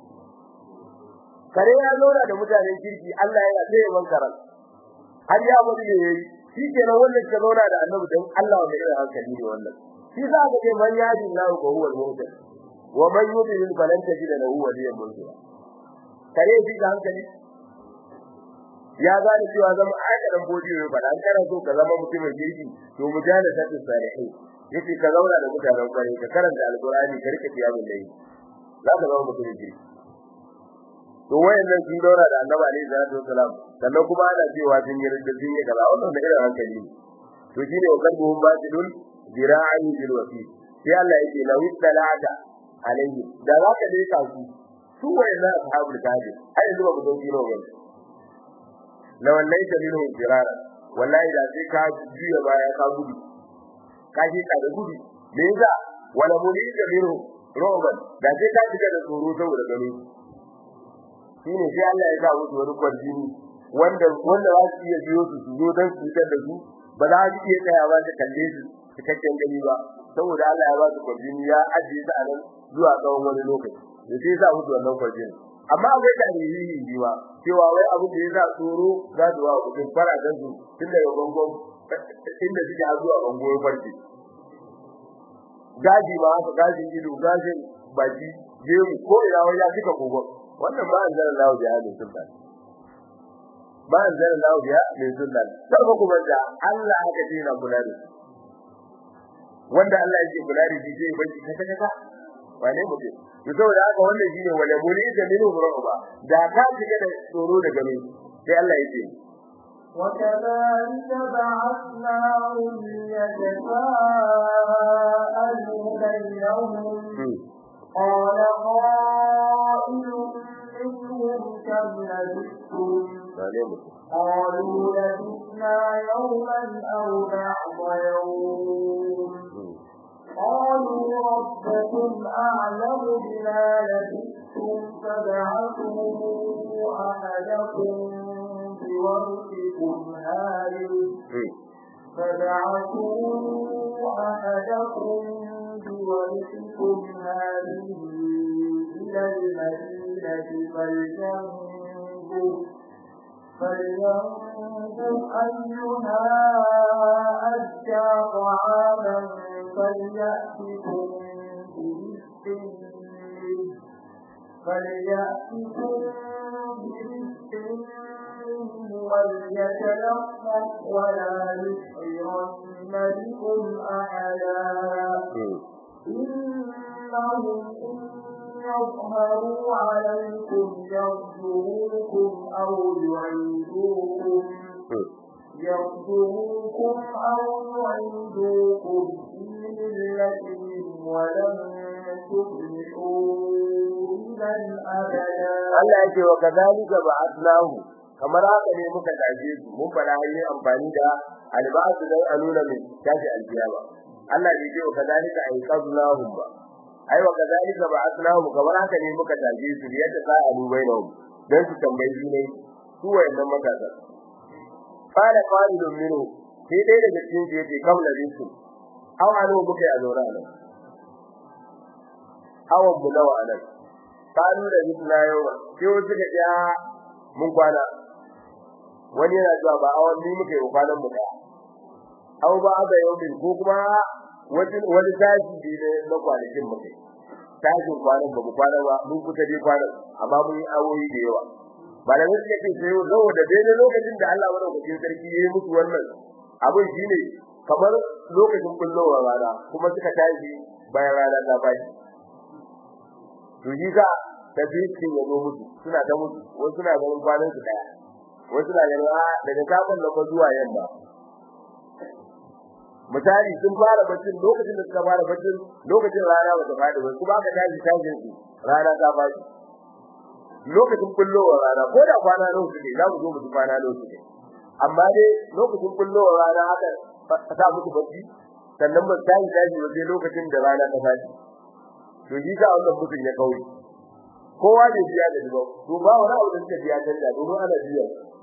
kare ya zauna da mutanen kirki Allah yana sai ya bankaran har ya mutu ne yayi shi kenan wanda suka zauna da Annabi dan Allah wanda irin hankali ne wannan shi za ka ce man yadi Allah ko huwa al-muhtadi wa man yudlil falan tajid lahu waliyan murshida kare shi da hankali ya gane cewa zama aikadan bodi ne fa dan kana so ka zama mutumin kirki to mujala ta salihi yace ka zauna da mutanen kware ka karanta alqur'ani ka rike tiyabul layi za ka zama mutumin kirki to wayannan sun daura da annabi alaihi salatu wasalam sannan kuma ana cewa sun yi ridda sun yi kaza wannan da irin hankali ne to shine wa kalbuhum batilun zira'i bil wasi sai Allah yake law talata alaihi da za ka dai ka su su wayannan ashabul kahfi ai yanzu ba ku dauki nawa bane la wallahi da minhu firara wallahi da sai ka juya baya ka gudu ka ji ka da gudu me yasa wala mulika minhu roban da sai ka shiga da tsoro saboda gano shine sai Allah ya sa musu wani kwarjini wanda wanda za su iya biyo su su zo dan su fitar da su ba za su iya tsayawa da kalle su cikakken gani ba saboda Allah ya ba su kwarjini ya ajiye su a nan zuwa tsawon wani lokaci da sai ya sa musu wannan kwarjini amma akwai tarihi biwa cewa wai abin da yasa tsoro za su wa mutum fara dan su tun daga bangon inda suke zuwa bangon farki gaji ma haka gajin ido gajin baki gemu ko ina wai ya fika kogon wannan ba an zara lawo da halin sultan ba an zara lawo da halin sultan sai ba kuma da Allah haka ce na kula da wanda Allah yake kula da shi sai bai kaka kaka wane mutum to saboda haka wannan shine wala muli da minu ruba da ka shiga da tsoro da gani sai Allah yake وكذلك بعثناهم ليتساءلوا بينهم قال قائل منهم كم لبثتم قالوا لبثنا يوما أو بعض يوم قالوا ربكم أعلم بما لبثتم فابعثوا أحدكم بورقكم هذه فابعثوا أحدكم بورقكم هذه إلى المدينة فلينظر فلينظر أيها أزكى طعاما فليأتكم برزق فليأتكم برزق وليتلطف ولا يشعرن بكم أحدا إنهم إن يظهروا عليكم يرجوكم أو يعيدوكم يرجوكم أو يعيدوكم في ملتهم ولن تفلحوا إذا أبدا Allah ya ce wa kadhalika ba'athnahu kamar haka ne muka taje su mun fara yin amfani da alba'atu dan a nuna mai tashi alkiyama Allah ya ce wa kadhalika ay qadnahum ba ai wa kadhalika ba'athnahu kamar haka ne muka taje su yadda za a dubai na dan su tambayi ne su wayannan matasa qala qalilun minhu sai dai daga cikin su yace kaula bisu aw anu muke a zaura nan awan mu nawa nan kanu da bisna yau sai wasu ga ja mun kwana wani yana zuwa ba awan ni muke kwanan mu daya aw ba da yau din ko kuma wani wani tashi ne na kwanakin muke tashin kwanan ba mu kwana ba mun kusa dai kwanan amma mun yi awoyi da yawa ba da wasu yake sai yau zawo da daidai lokacin da Allah madaukakin sarki ya yi musu wannan abin shine kamar lokacin kullowar rana kuma suka tashi bayan rana ta bashi to yi ga tafiyin ya zo musu suna ta musu wasu suna ganin kwanan su daya wasu suna ganin a daga sabon da zuwa yamma misali sun fara baccin lokacin da suka fara baccin lokacin rana ba ta fadi ba kuma aka tashi tashin su rana ta fadi lokacin kullowar rana ko da kwana nawa suke za mu zo mu kwana nawa suke amma dai lokacin kullowar rana haka ta musu bacci sannan ba ta yi tashi ba sai lokacin da rana ta fadi to shi ka wannan mutum ya kauri kowa da biya da dubo to ba wani abu da suke biya canja domin ana biya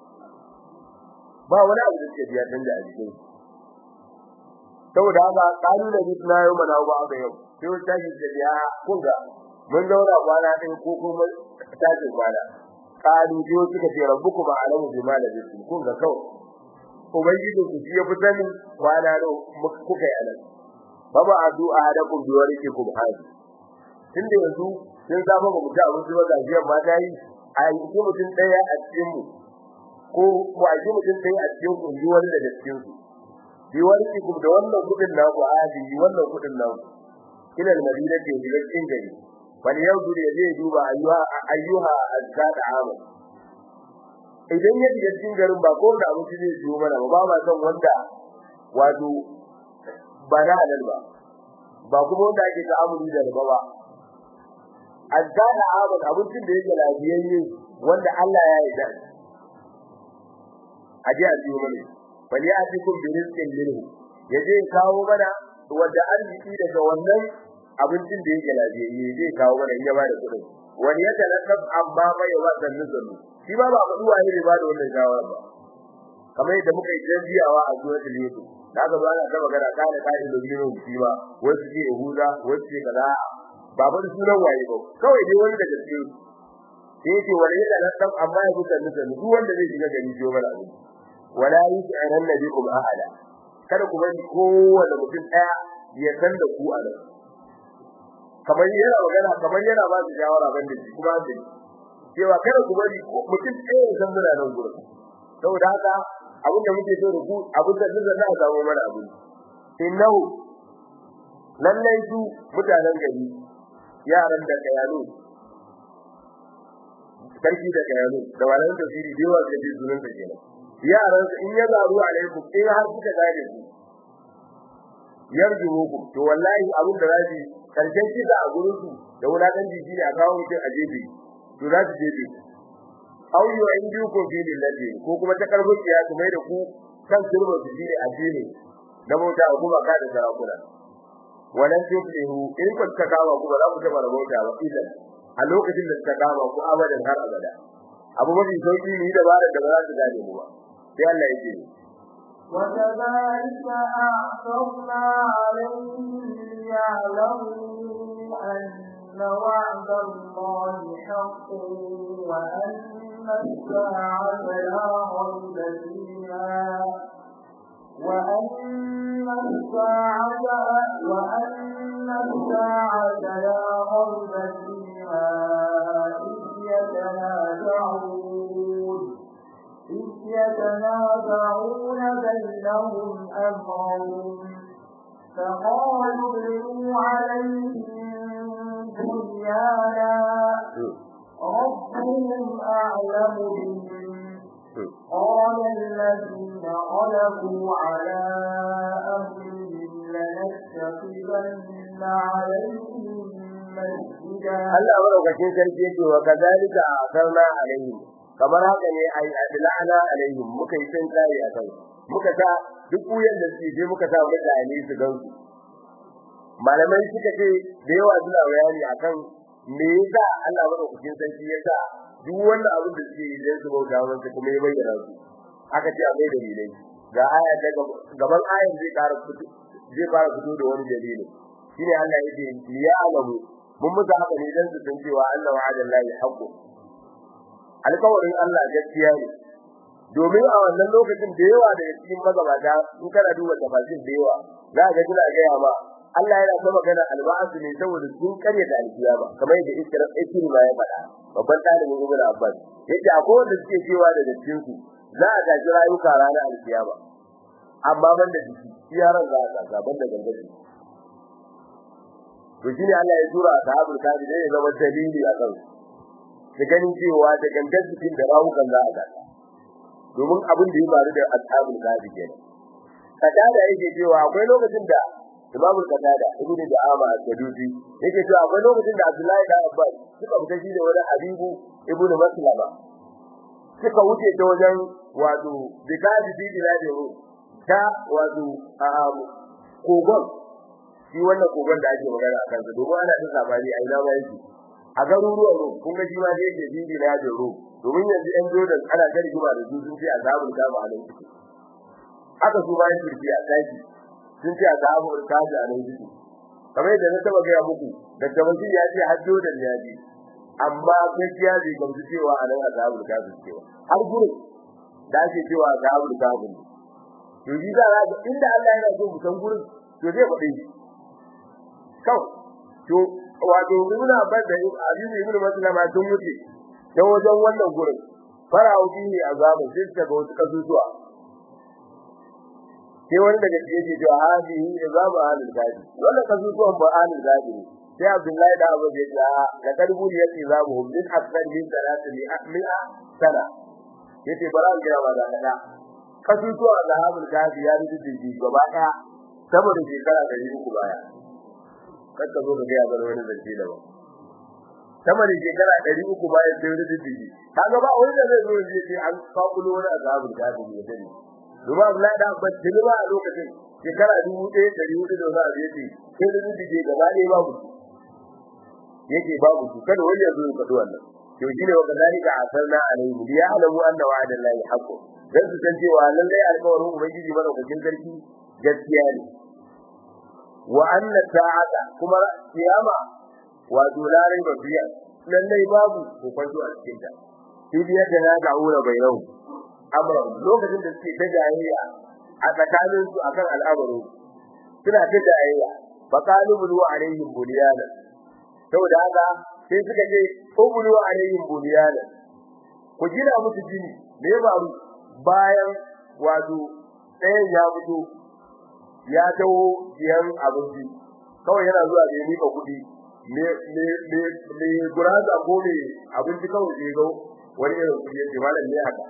ba wani abu da suke biya canja a jikin saboda haka kalu da bisna yau mana ba ga yau sai wata tashi da biya kun ga mun zauna kwana ɗin ko kuma tashin kwana kalu jiyo suka ce rabbuku ba alamu bima da bisu kun ga kawai ubangiji ku shi ya fi sanin kwana da kuka yi anan baba adu ahadakum bi warikikum hadi tunda yanzu sun zama ba mutum abin zuwa ga jiyan ma dai a yi mutum daya a cikin mu ko ko a yi mutum daya a cikin ku ji wani daga cikin su bi warikikum da wannan kudin na ku hadi wannan kudin na ku ila al-madina ke da cikin gari wani yau dure zai duba ayyuha ayyuha azkata amal idan ya shiga cikin garin ba ko da abinci zai ciwo mana ba ba san wanda wato ba na halal ba ba kuma wanda ake ta'amuli da riba ba azkata amal abincin da yake lafiyayye wanda Allah ya yarda aje a ciwo mana bali a cikin birizkin minhu yaje kawo mana wanda arziki daga wannan abincin da yake lafiyayye zai kawo mana in ya bada kudin wani ya talakab amma bai wa sannu sannu shi ba ba faɗi waye ne ba da wannan shawara ba kamar yadda muka yi jaziyawa a suratul yusuf daga ba ana ta magana kana kai da biro shi ba wasu ke huda wasu ke kaza ba ba sunan waye ba kawai dai wani daga cikin sai yake wani ya talakab amma ya kusa sannu sannu duk wanda zai shiga gari jiyo mana abin wala yus'aran nabikum ahada kada ku bari kowanne mutum daya ya san da ku a nan kamar yana magana kamar yana ba su shawara ban da shi kuma da cewa kada ku bari mutum ɗaya ya san muna nan gurin saboda haka abin da muke so da ku abin da zai za a samu mana abin innahu lallai su mutanen gari yaran da kayano sarki da kayano da wannan tafsiri da yawa da sunan da kenan yaran in ya zaru alaikum in har kuka gane ku yarjuhukum to wallahi abin da zai karshen kisa a gurin su da wulakan jiji ne a kawo mutum a jefe to za su jefe au yu indi ko fi lillahi ko kuma ta karfin ya su mai da ku kan turba su shine addini na bauta a kuma ka da sarakuna wannan tuflihu in ku ta kawo ku ba za ku taba bauta ba idan a lokacin da ta kawo ku abadan har abada abu mafi sauki ne da ba da ba za su gane mu ba sai Allah ya ce وكذلك أعثرنا عليهم ليعلموا أن وعد الله حق وأن الساعة لا ريب فيها وأن الساعة وأن الساعة لا ريب فيها إذ يتنازعون إذ يتنازعون بينهم أمرهم فقالوا ابنوا عليهم بنيانا ربهم أعلم بهم قال الذين غلبوا على أمرهم لنتخذن عليهم مسجدا Allah madaukakin sarki yake wa kazalika asarna alaihim kamar haka ne ai adlana alaihim muka yi san tsari a kan muka sa duk kuyan da suke je muka sa mutane su gan su malamai suka ce da yawa suna bayani akan me yasa Allah madaukakin sarki ya sa duk wannan abin da suke yi dan su bauta masa kuma ya bayyana su aka ce akwai dalilai ga aya ta gaban ayan zai ƙara fito zai fara fito da wani dalili shine Allah yake ya alamu mun muka haka ne dan su san cewa Allah wa'adallahi haqqu alƙawarin Allah gaskiya ne domin a wannan lokacin da yawa daga cikin magabata in kana duba tafsir da yawa za ka ga suna gaya ma Allah yana ta magana alba'asu ne saboda sun karya da alkiyama kamar yadda Isra Ikrima ya faɗa babban talibin Ibn Abbas yace akwai wanda suke cewa daga cikin su za a gaji rayuka ranar alkiyama amma ban da jiki yaran za a gaza ban da gangan to shine Allah ya tura ashabul kafi dai ya zama dalili a kan su ganin cewa da gangan jikin da rawukan za a gaza domin abin da ya faru da ashabul kafi kenan kada yake cewa akwai lokacin da Imam Qatada Ibn Da'ama al-Sadusi yake cewa akwai lokacin da Abdullahi da Abbas suka fita shi da wani Habibu Ibn Maslama suka wuce ta wajen wato bikaji bi biladi ta wato kogon shi wannan kogon da ake magana akan sa domin ana da sabani a ina ma yake a garuruwan ru kun ga shi ma dai yake bi biladi ru domin yanzu ɗan Jordan ana ta rigima da su sun ce azabul kama a nan suke haka su bayan turki a daji sun ce azabul kaji a nan suke kamar yadda na taba gaya muku da gabashi ya ce har Jordan ya ji amma gaskiya bai gamsu cewa a nan azabul kaji cewa har gurin da ake cewa azabul kaji to ji za ga inda Allah yana so mu san gurin to zai faɗi shi kawai to wato ibn Abbas da Abin ibn Maslama sun mutu ta wajen wannan gurin fara'u bihi azabun sai suka ga wasu kasusuwa sai wani daga cikin yake cewa hadihi azabu ahlul gadi wannan kasusuwan ba ahlul gadi ne sai Abdullahi da Abu ya ce la kadbu ya ce zabu hum min akthar min salati li mi'a sana yace bara an gaya ba da kada kasusuwa da ahlul gadi ya rubuce shi gaba daya saboda shekara 300 baya kada zo ga ya bar wani zance da ba sama da shekara 300 bayan sai rubuce shi kaga ba wani da zai zo ya ce an kakulo wani azabul gadi ne dani Duba Abdullahi da Abbas tilma a lokacin shekara 1400 da wani abu yace sai da rubuce gaba ɗaya babu yake babu su kada wani ya zo ya faɗi wannan to shine wa kadalika asarna alaihi bi ya'lamu anna wa'ada Allahi haqqun dan su san cewa lallai alƙawarin ubangiji madaukakin sarki gaskiya ne wa anna sa'ata kuma kiyama wato larai ba biya lallai babu kokonto a cikin ta sai biya da na da'ura bainahu amma lokacin da suke ta jayayya a tsakanin su akan al'amarin suna ta jayayya fa qalu bulu alaihim bunyana saboda haka sai suka ce ubulu alaihim bunyana ku gina musu gini me ya faru bayan wato ɗayan ya fito ya taho biyan abinci kawai yana zuwa da mika kuɗi me me me me guraza ko me abinci kawai sai ga wani irin kuɗi yake malam ne haka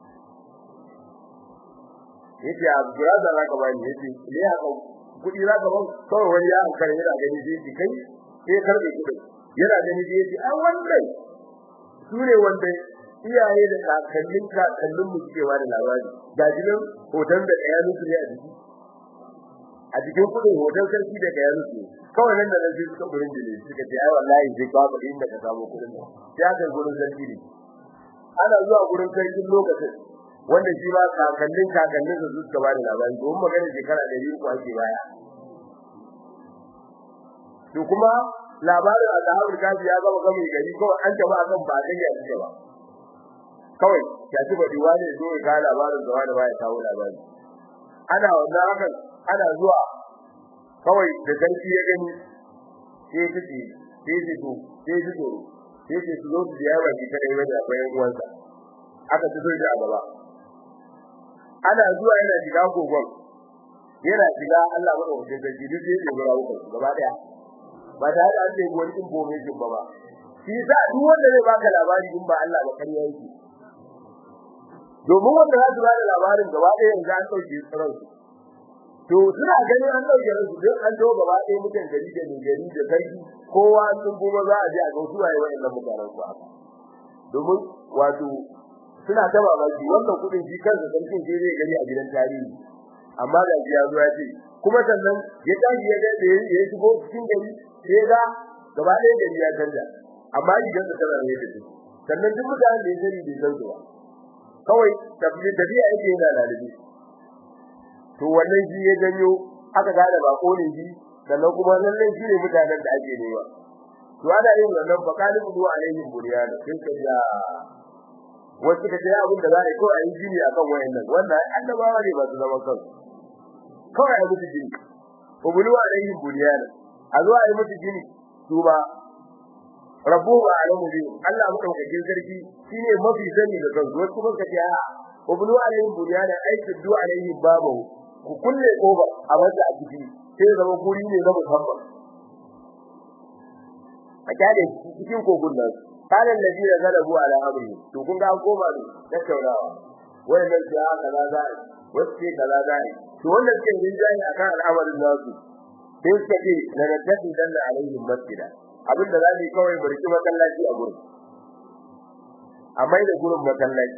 yake a guraza za ka bani yake ne haka kuɗi za ka bani kawai wani ya hankali yana gani sai shi kai sai karɓe kuɗin yana gani sai yace an wannan su ne wanda iyaye da kakannin kakannin mu suke ba da labari ga jinin hoton da ɗaya nusu ne a jiki a cikin kudin hoton sarki da ɗaya nusu kawai nan da nan sai suka gurin jini suka ce ai wallahi sai ka faɗi inda ka samu kudin nan sai aka gurin sarki ne ana zuwa gurin sarkin lokacin wanda shi ma kakannin kakannin su suka ba da labari domin magana shekara ɗari uku ake baya to kuma labarin azhabul kafi ya gama gami gari kawai an taba akan ba dai ya ci ba kawai ya ci ba diwa ne zo ga labarin da wani baya kawo labari ana wannan hakan ana zuwa kawai da sarki ya gani sai kici sai ji to sai ji to sai ji to su ya ba ki kai wanda akwai uwansa aka ci soja a gaba ana zuwa yana shiga kogon yana shiga Allah madaukakin sarki duk sai ya gura wuka gaba daya ba da an ce wani information ba ba shi sa duk wanda zai baka labari in ba Allah ba kariya yake domin wanda za su ba da labarin gaba ɗaya yanzu an ɗauke tsiron su to suna ganin an ɗauke ransu duk an to gaba ɗaya mutan gari da mai gari da sarki kowa sun kuma za a je a ga su waye wa'annan mutanen su haka domin wato suna ta mamaki wannan kuɗin shi kansa sarkin sai zai gani a gidan tarihi amma da ya zo ya ce kuma sannan ya tashi ya ga da ya shigo cikin gari sai ga gaba ɗaya gari ya canja amma gidan da tana ne da shi sannan duk mutanen da ya sani bai san su ba kawai tafiya yake yana lalabi to wannan shi ya janyo aka gane bako ne shi sannan kuma lallai shi ne mutanen da ake nema to ana yin wannan fa kalibu du alaihim buryana sai ka ya wasu ka dai abin da za a yi ko a yi jini akan wayannan wannan annabawa ne ba su zama kansu kawai a mutu jini ubulu alaihim buryana a zo a yi mutu jini su ba rabu ba alamu bi Allah madaukakin sarki shine mafi sani da kansu wasu kuma ka ce a ubulu alaihim buryana aikin du alaihim babu ku kulle koba a wanda a ciki sai zama guri ne na musamman a kyale cikin kogun nan kalan nabi da galabu ala amri to kun ga an koma ne da taurawa wannan sai aka kaza za a wasu sai kaza za a to wannan sai yin jani akan al'amarin nasu sai suka ce na nabi dan da alaihim masjida abinda za mu kawai barki masallaci a gurin amma da gurin masallaci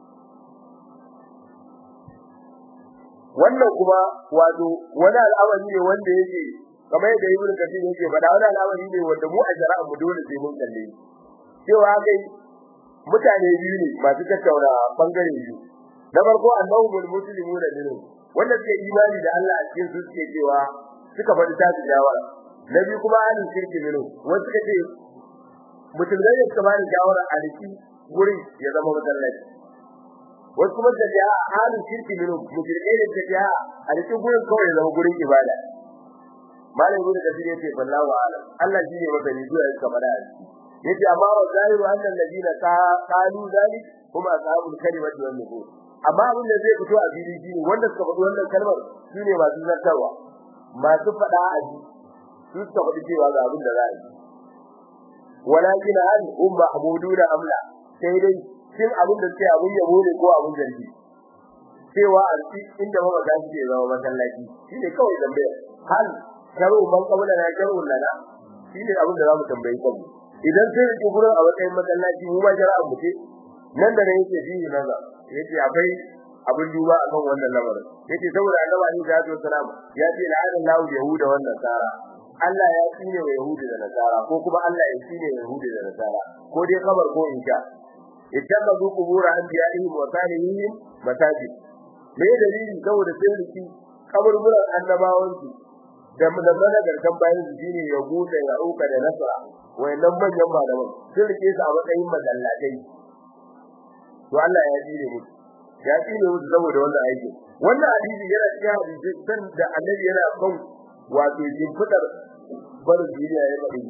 wannan kuma wato wani al'amari ne wanda yake kamar yadda ibn kathir yake faɗa wani al'amari ne wanda mu a shari'a mu dole sai mun kalle cewa kai mutane biyu ne masu tattauna bangare biyu na farko annahumul muslimuna minhum wanda suke imani da Allah a cikin su suke cewa suka faɗi ta jawara na biyu kuma ahlul shirki minhum wanda suka ce musulmai ne suka bani jawara a riki gurin ya zama masallaci wasu kuma da ya halin shirki ne mushrikai ne da ya a cikin gurin kawai zama gurin ibada malam gurin da shi yace wallahu alam Allah shi ne wanda ne zuwa suka fada yace amma wa zahiru anna alladina qalu zalik kuma ashabul kalimati wan nubur amma abin da zai fito a fili shi wanda suka faɗi wannan kalmar shine masu zartarwa masu faɗa a ji su suka faɗi cewa ga abin da za a yi walakin hal umma abuduna amla sai dai shin abin da sai abin yabo ne ko abin zargi cewa a cikin inda mama ga shi zama masallaci shine kawai tambaya hal sharu man kabula na sharu lana shine abin da zamu tambayi kanmu idan sai rike gurin a matsayin masallaci mu ma jara'a mu ce nan da ne yake fi naza yace akwai abin duba akan wannan lamarin yace saboda annabi Ali da Abdul Salam ya ce la'ana Allahu yahuda wan nasara Allah ya tsine wa yahudi da nasara ko kuma Allah ya tsine wa yahudi da nasara ko dai kabar ko insha ittakhadhu qubur anbiya'ihim wa salihihim masajid me dalili saboda sai riki kaburburan annabawan su da mana garkan bayan su shine ya gude ya uka da nasara wayannan manyan malaman sun rike su a matsayin masallatai to Allah ya jire mu ya tsine mu saboda wannan aiki wannan hadisi yana cikin hadisi san da annabi yana kan wato jimfidar barin duniya ya faɗi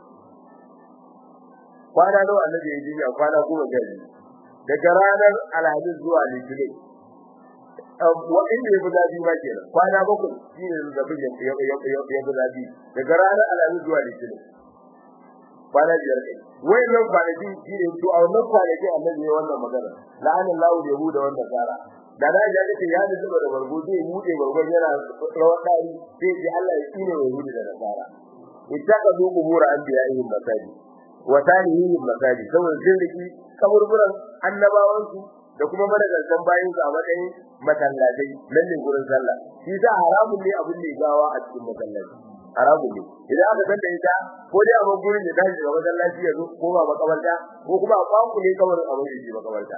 kwana nawa annabi ya jinya kwana goma sha biyu daga ranar alhamis zuwa litinin wa inda ya fi zafi ma kenan kwana bakwai shi ne zazzabin ya fi zafi daga ranar alhamis zuwa litinin kwana biyar kai wayannan kwanaki shi ne to a wannan kwanaki annabi ya wannan magana la'anin lahu da yahuda wannan tsara da na ja kace ya da zuba da bargo zai bude bargon yana rawar dari sai ji Allah ya tsine wa yahuda da nasara ittaqadu qubur anbiya'ihim masajid wa tanihim masajid saboda sun riki kaburburan annabawansu da kuma madagaltan bayin su a matsayin masallatai nan ne gurin sallah shi za haramun ne abin da gawa a cikin masallaci haramun ne idan aka san da ita ko dai a gurin da tashi daga masallaci ya zo ko ba makabarta ko kuma a kwanku ne kabarin abin da ke makabarta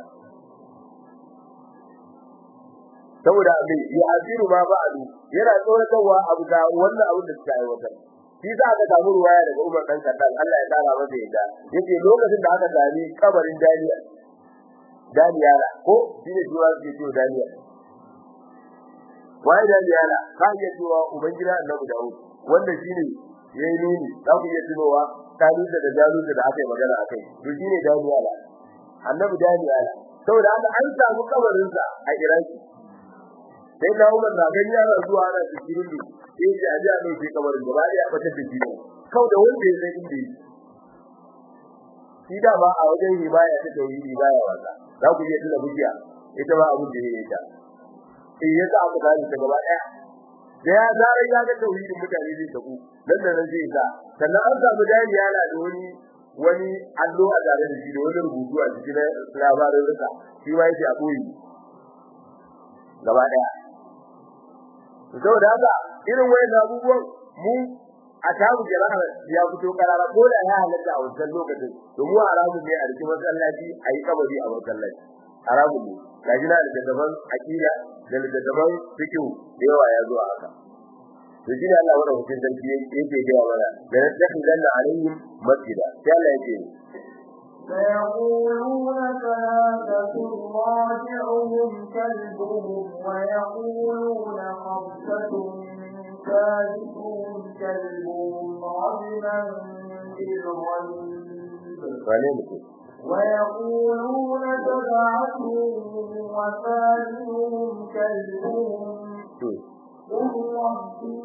saboda abin ya asiru ma ba'adu yana tsoratarwa abu da wannan abin da suka aiwatar shi za ka samu ruwaya daga Umar dan Khattab Allah ya tsara masa yadda yake lokacin da aka sami kabarin Daniel Daniel ko shine cewa ke cewa Daniel wai Daniel ka iya cewa ubangida Annabi Dawud wanda shine yayi nuni za ku iya tunowa tarihi da jaluta da aka yi magana akai to shine Daniel Annabi Daniel saboda haka an samu kabarin sa a Iraki sai da Umar na gani yana zuwa ana cikin sai ya ji a dauke kabarin gaba ya bata da shi kau da wanda ya san inda yake shi da ba a wajen himaya ta tauhidi baya wasa za ku je tuna bujiya ita ba abin da yake ta eh yasa aka gani ta gaba daya da ya zarar ya ga tauhidin mutane zai tabu nan da nan zai ga sannan an samu dani yana da wani wani allo a tare da shi da wani rubutu a cikin labarin rika shi ma yake a koyi gaba daya saboda haka irin wayan abubuwan mu a tabu jama'a ya fito karara ko da ya halatta a wannan lokacin to mu haramun ne a cikin masallaci a yi kabari a masallaci haramun ne gaji na da daban akida da da daban fiqh da yawa ya zo haka to shi ne Allah wanda hukun sarki yake ga mana da take danna alaihim masjida sai Allah yake فيقولون ثلاثة راجعهم كلبهم ويقولون خمسة ثالثهم كلبهم رجما بالغيب ويقولون سبعة وثالثهم كلبهم قل ربي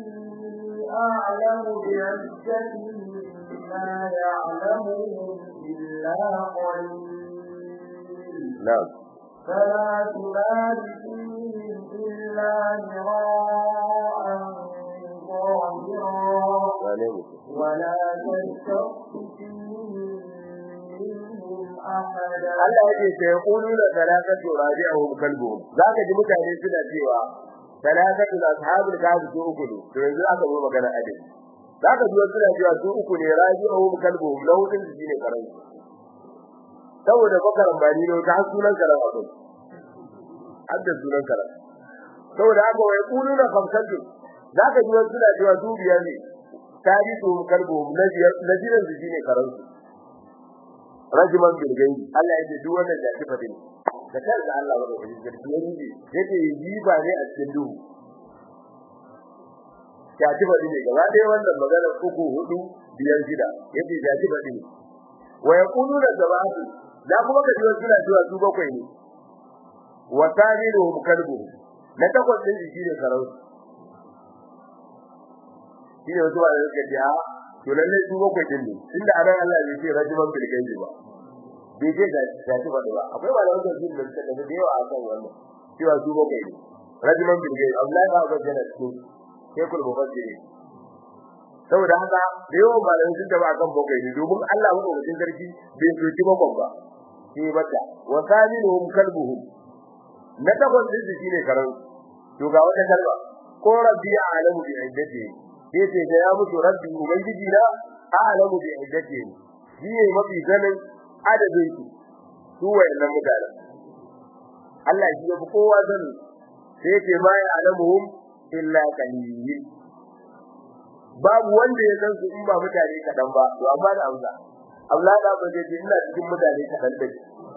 أعلم بعزتهم ما يعلمهم إلا قليل نعم فلا تبال فيهم إلا مراء ظاهرا ولا تستخف فيهم منهم أحدا Allah yake sai yaquluna salatatu rabi'uhum kalbuhum zaka ji mutane suna cewa salatatu ashabul kahf su uku ne to yanzu aka zo magana adin zaka ji wasu suna cewa su uku ne rabi'uhum kalbuhum launin su shine karan saboda bakaran bani ne ta sunan karan akwai hadda sunan karan saboda haka wai kuluna khamsatu zaka ji wasu suna cewa su biyar ne tarihu kalbuhum na biyar na jiran su shine karan su rajiman bilgayi Allah yake duk wannan da kifa din da kansa Allah wanda yake sarki ya rubi yake yi ba ne a cikin duhu ya kifa din ne gaba ɗaya wannan magana uku hudu biyar shida yake ya kifa din wa yaquluna zabatu da kuma ka jiwa suna cewa su bakwai ne wa tajiruhum kalbu na takwas din shi ne karau shi ne wasu ba da suka ce a to lalle su bakwai din ne inda anan Allah bai ce rajiman bil gaibi ba bai ce da ya ci ba ba akwai wani wanda shi da suka da yawa a kan wannan cewa su bakwai ne rajiman bil gaibi Allah ba ga jana su sai kul mufassiri saboda haka da yawan malamin sun taba kan bakwai ne domin Allah mu da sarki bai soki bakwai ba shi bata wa saminuhum kalbuhum na takwas din shi ne karan to ga wata kalma ko rabbi a'lamu bi iddatihi yace da ya mutu rabbi ubangiji na a'lamu bi iddati shi ne mafi ganin adadin su su wayannan mutanen Allah shi yafi kowa sani sai yace ma ya alamuhum illa qalil babu wanda ya san su in ba mutane kadan ba to amma da amsa Allah da ba zai ina cikin mutane kadan da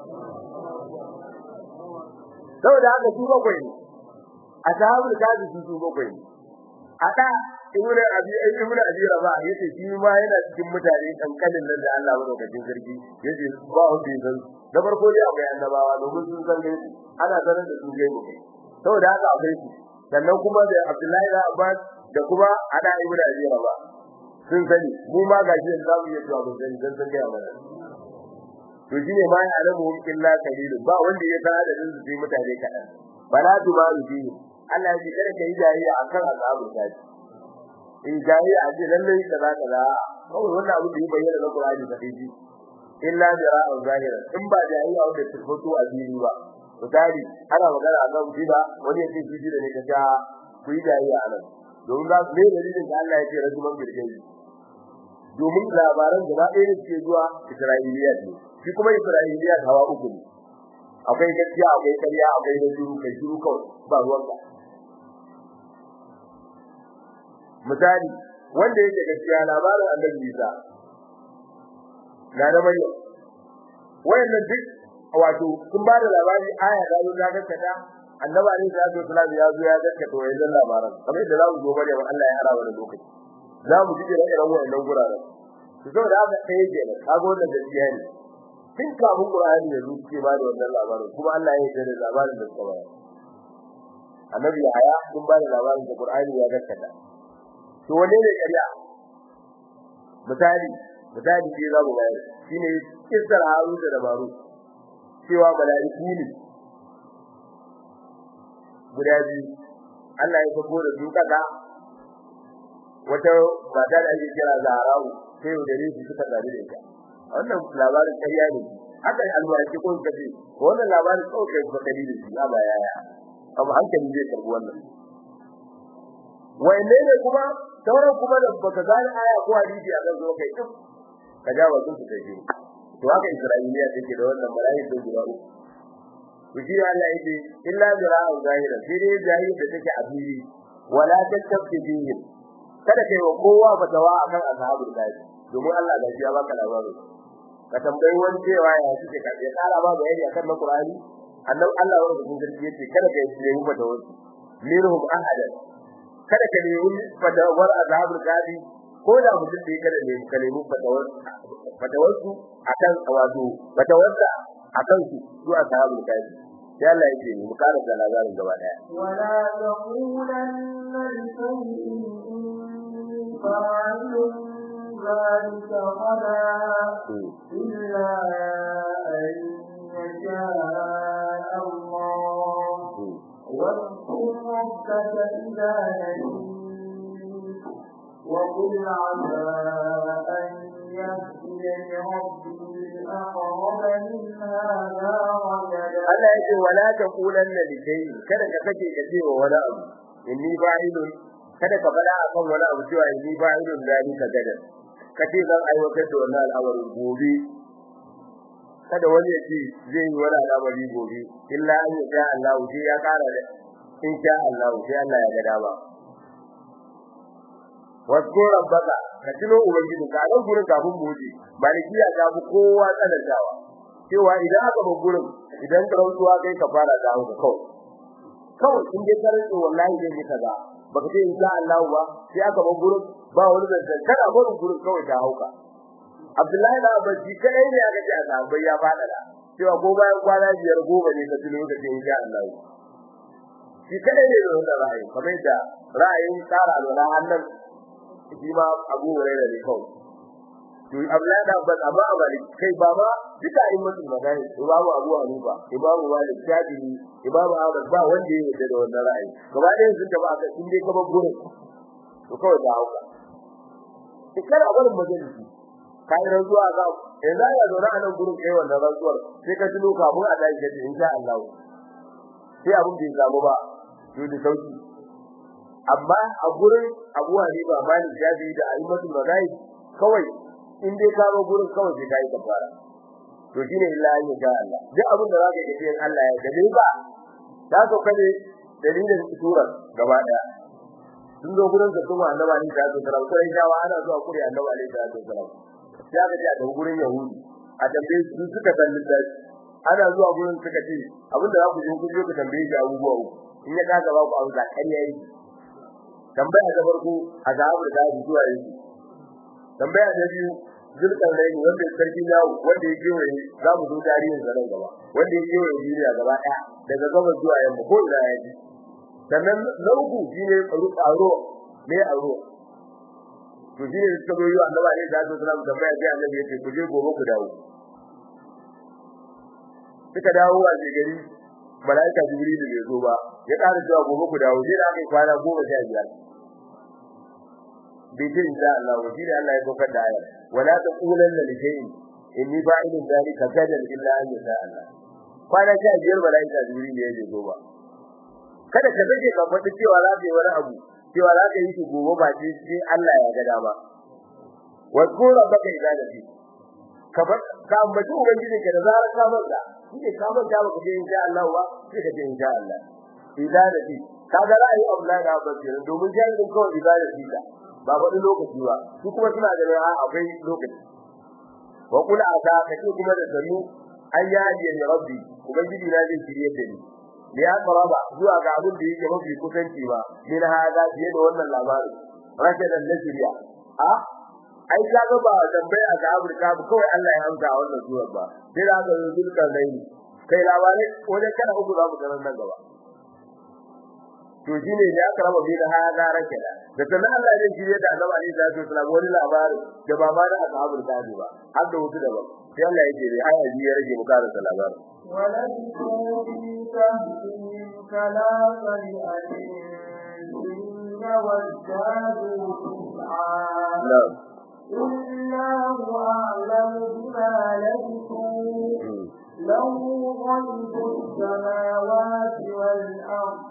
saboda haka su bakwai ne a sahabul kazi su bakwai ne a da ibnu abi ibnu abi raba yace shi ma yana cikin mutane kankanin nan da Allah madaukakin sarki yace ba wanda ya san da farko dai akwai annabawa domin sun san gaisu ana sanar da su gaisu saboda haka akwai su sannan kuma da Abdullahi da Abbas da kuma ada ibnu abi raba sun sani mu ma gashi yanzu zamu iya cewa mun sani dan san gaya mana to shine ma ya alamu illa qalil ba wanda ya san adadin su sai mutane kadan bala tubaru bi Allah ya ce kada kai jariya akan azabu tashi in jahi a ce lalle kaza kaza kawai wannan abu da ya bayyana na Qur'ani da dai illa jara'a zahira in ba jahi a wanda tabbatu a fili ba misali ana magana a kan bida wani ya ce bida ne ka ta ku yi jahi a nan domin za su ne dalilin da Allah ya ce rajuman birgai domin labaran gaba ɗaya da suke zuwa Isra'iliya ne shi kuma Isra'iliya hawa uku ne akwai gaskiya akwai ƙarya akwai da shiru kai shiru kawai ba ruwanka misali wanda yake gaskiya labarin annabi Isa na da Maryam wayannan duk wato sun ba da labari aya da zo daga kada annabi ne da zo sallallahu ya zo ya gaskata wayannan labaran kamar da zamu zo Maryam Allah ya ara wani lokaci za mu ji da irin wayannan guraren to saboda haka sai yake ne kago wannan gaskiya ne tun kafin Qur'ani ya zo ke ba da wannan labarin kuma Allah ya yarda da labarin da suka bayar annabi ya sun ba da labarin da Qur'ani ya gaskata to wane ne ƙarya misali misali sai za mu bayar shine kissar Harun da Maru cewa mala'iku ne guda biyu Allah ya sako da su kaza wata mata da ake kira Zahra'u sai da rishi suka tsare da ita wannan labarin ƙarya ne haka alwarki ko kace wannan labarin kawai kai ba kadi da shi ba yaya abu hankali zai karbi wannan wai ne kuma sauran kuma da baka gane aya ko hadisi akan zo kai duk ka ja wasu su kai to haka Isra'iliya take da wannan mala'i da guda uku Kuji Allah yake illa zira'un zahira sai dai zahiri da take a fili wala tattafi bihi kada kai wa kowa fatawa akan ashabul kafi domin Allah da ya baka labarin ka tambayi wani cewa ya suke ka ya kara ba bayani akan na Qur'ani annabi Allah wanda kun garki yace kada kai nemi fatawa minhum ahadan kada ka nemi fatawar ashabul kafi ko da mutum da kada ne ka nemi fatawar fatawar su akan wato fatawar da akan su su ashabul kafi sai Allah yake mu kara da labarin gaba daya wala taqulanna li shay'in inni fa'ilun ذلك غدا إلا أن يشاء الله واذكر ربك إذا نسيت وقل عسى أن يهديني ربي أقرب من هذا رشدا Allah yake wala taqulanna li shay'in kada ka kace ka ce wa wani abu inni fa'ilun kada ka fada akan wani abu cewa inni fa'ilun zalika gadan kace zan aiwatar da wannan al'amarin gobe kada wani ya ce zai yi wani al'amari gobe illa an yi sha Allah sai ya kara da in sha Allah sai Allah ya ga dama wasu rabbaka ka tuno ubangiji ka nan gurin kafin mu wuce malikiya ta fi kowa tsanantawa cewa idan aka bar gurin idan karautuwa kai ka fara da hauka kawai kawai in dai karanta wallahi zai yi kaza baka ce in sha Allah ba sai aka bar gurin ba wani da kada barin gurin kawai ta hauka Abdullahi da Abaji kai ne aka ce a sahabbai ya fada da cewa ko bayan kwana biyar goma ne ka tuno ka ce insha Allah shi kada ne da wannan ra'ayi kamar da ra'ayin tsara da hannun shi ma Abu Hurairah ne kawai to Abdullahi da Abbas amma abali kai ba ma duka in mutum magana Imam Abu Hanifa Imam Malik Shafi'i Imam Ahmad ba wanda ya yarda da wannan ra'ayi gaba ɗayan sun taba aka in dai ka bar gurin to kawai da hauka kada a barin majalisi kai rantsuwa ga yanzu ya zo na nan gurin kai wannan rantsuwar sai ka tuno kafin a tashi kace insha Allah sai abun bai samu ba to da sauki amma a gurin Abu Hanifa Malik Shafi da Aimatu Mazai kawai in dai ka zo gurin kawai sai kai kafara to shine illa ya ga Allah duk abin da zaka yi in Allah ya gabe ba da so kade dalilin surar gaba daya sun zo gurin da kuma annabi Ali da sallallahu alaihi wasallam ana zuwa kuri annabi Ali da sallallahu ya ga da gurin Yahudi a tambaye su suka san littafi ana zuwa gurin suka ce abinda za ku je ku je ku tambaye shi abubuwa uku in ya kaga ba ku abu da kariya yi tambaya ta farko a ga abu da zuwa yi tambaya ta biyu zulkan rai wanda ya sarki yawo wanda ya kewaye za mu zo tarihin sa nan gaba wanda ya kewaye duniya gaba ɗaya daga gabas zuwa yamma ko ina ya ji sannan na uku shine aro ne aro to shine suka zo yi wa annabi alaihi salatu wasallam tambaya sai annabi ya ce ku je gobe ku dawo suka dawo a gari malaika jibril bai zo ba ya ƙara cewa gobe ku dawo sai da aka kwana goma sha biyar bai ce insha Allah wa shi da Allah ya kokar da ayar wala taqulanna li shay'in inni fa'ilun dhalika gadan illa an yasha Allah kwana sha biyar malaika jibril ya je zo ba kada ka dake ka faɗi cewa za ka yi wani abu cewa za ka yi shi gobe ba ce sai Allah ya ga dama wa qura baka ibadati ka bar ka ambaci ubangiji ka da zarar ka manta kike ka manta ba ka ce insha Allah ba sai ka ce insha Allah ibadati kaga ra'ayi Allah da basira domin jami'in kawai ibadati ka ba wani lokaci ba su kuma suna da a akwai lokaci wa kula aka kace kuma da sanu an ya hadiya ni rabbi ubangiji na zai shirye da ni da ya karaba zuwa ga abin da yake mafi kusanci ba min hada fiye da wannan labarin rashadan nasriya a ai kaga ba tambaya ga Afirka ba kawai Allah ya amsa wannan surar ba sai da aka zulkar dai kai labarai wajen kana uku za mu ga nan gaba to shine da aka raba bi da hada rakela da sanan Allah zai shirye da Annabi Ali sallallahu alaihi wasallam wani labari da ba ma da ashabul kahfi ba har da wasu daban sai Allah yake da aya biyu ya rage muka da labarin ولبثوا في كهفهم ثلاث مئة سنين وازدادوا تسعا na'am الله أعلم بما لبثوا له غيب السماوات والأرض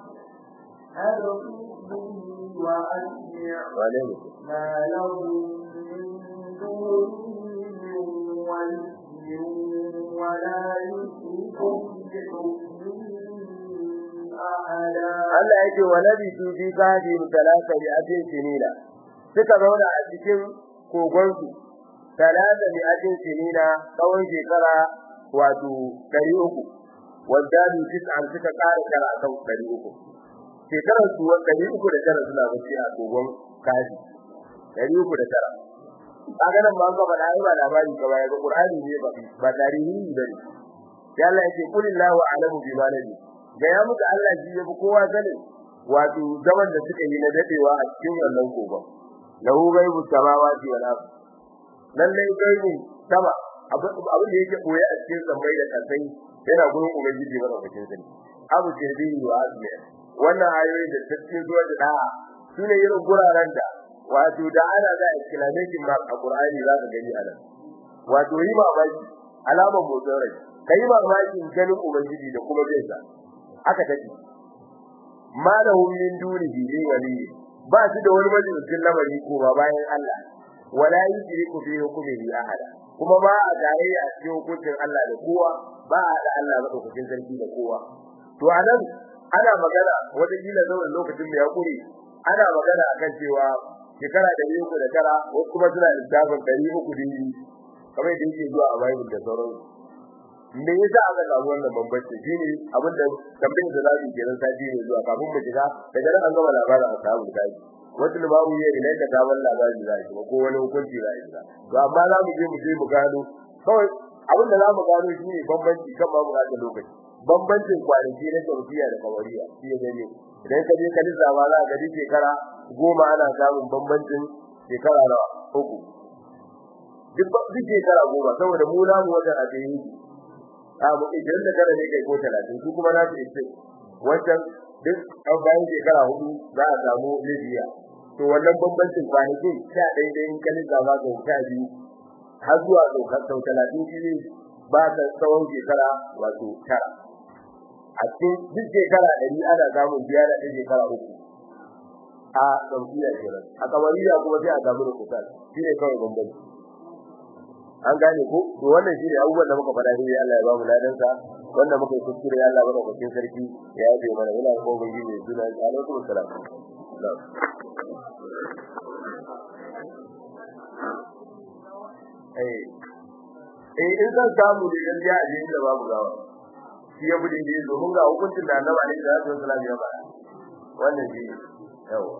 أبصر به وأسمع wane mutum ما له من دونه من ولي ولا يشرك في حكمه أحدا Allah yake wa nabi su fi kafi talata bi atin sinina suka zauna a cikin kogon su talata bi atin sinina tsawon shekara wato 300 wanda bi tis'an suka kara kara akan 300 shekarar su 300 da tara suna bacci a kogon kafi 300 da tara kaga nan ba ga ba dai ba labari ka bayar Qur'ani ne ba ba tarihi bane ya Allah yake kulillahu a'lamu bima nabi ga ya muka Allah ji yabi kowa sanin wato zaman da suka yi na dadewa a cikin wannan kogon lahu ghaibu samawati wal ard lalle gaibu sama abin da yake koyi a cikin sammai da kasai yana gurin ubangiji mana cikin sani abu jirbi wa azmi wannan ayoyi da cikin zuwa da da'a sune irin guraren da wato da ana za exclamation mark a Qur'ani za ka gani a nan wato yi mamaki alamar motsin rai kai mamakin ganin ubangiji da kuma bin sa aka take malahu min dunihi li wali ba su da wani majalisin lamari ko ba bayan Allah wala yusriku fi hukmihi ahada kuma ba a gare a cikin hukuncin Allah da kowa ba a da Allah madaukakin sarki da kowa to anan ana magana wata kila zaman lokacin da ya kure ana magana akan cewa shekara da uku da tara wasu kuma suna lissafin ɗari uku dingi kamar da yake zuwa a Bible da sauransu me yasa aka samu wannan bambanci shine abin da tambayar da zamu kenan sati ne zuwa kafin mu shiga daga nan an gama labarin ashabu daji wata babu ya ina da gaban labarin zai ba ko wani hukunci zai ba to amma za mu je mu je mu gano kawai abin da zamu gano shine bambanci kan babu da lokaci bambancin kwanaki na tauhiya da kawariya shi ya gane idan ka je ka lissafa za ka ga shekara goma ana samun bambancin shekara nawa uku duk duk shekara goma saboda mu namu wajen a tsaye abu idan da kada ne kai ko 30 su kuma na su ce wancan duk an bayan shekara hudu za a samu Libya to wannan bambancin kwanakin sha ɗaya da in kalin zama ga sha biyu har zuwa ɗaukar sau talatin shi ne ba ta tsawon shekara wato tara a cikin duk shekara ɗari ana samun biya da ɗaya shekara uku a ɗaukiya kenan a kamariya kuma sai a samu da kusa shi ne kawai bambanci an gane ko to wannan shine abubuwan da muka faɗa ne Allah ya ba mu ladan sa wanda muka yi kuskure Allah ba da cikin sarki ya yabe mana ina ko bangi ne suna alaikum salam eh eh in san samu da yan ya je da babu gawa shi ya bude ne domin ga hukuncin da Annabi alaihi salatu wasallam ya faɗa wannan shi yawa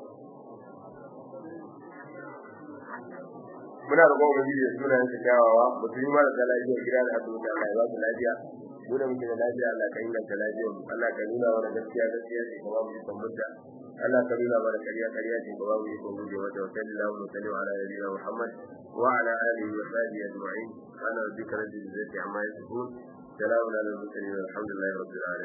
muna da gobe bidiyo suna yin kyawawa mutum ma da lafiya gida da asibiti Allah ya ba su lafiya mu da muke da lafiya Allah ka inganta lafiyar mu Allah ka nuna mana gaskiya gaskiya ce kuma mu san mutta Allah ka nuna mana kariya kariya ce kuma mu san mu je wata wa sallallahu alaihi wa sallam ala nabiyina Muhammad wa ala alihi wa sahbihi ajma'in ana rabbika rabbil izzati amma yasifun salamun ala al mursalin alhamdulillahi rabbil alamin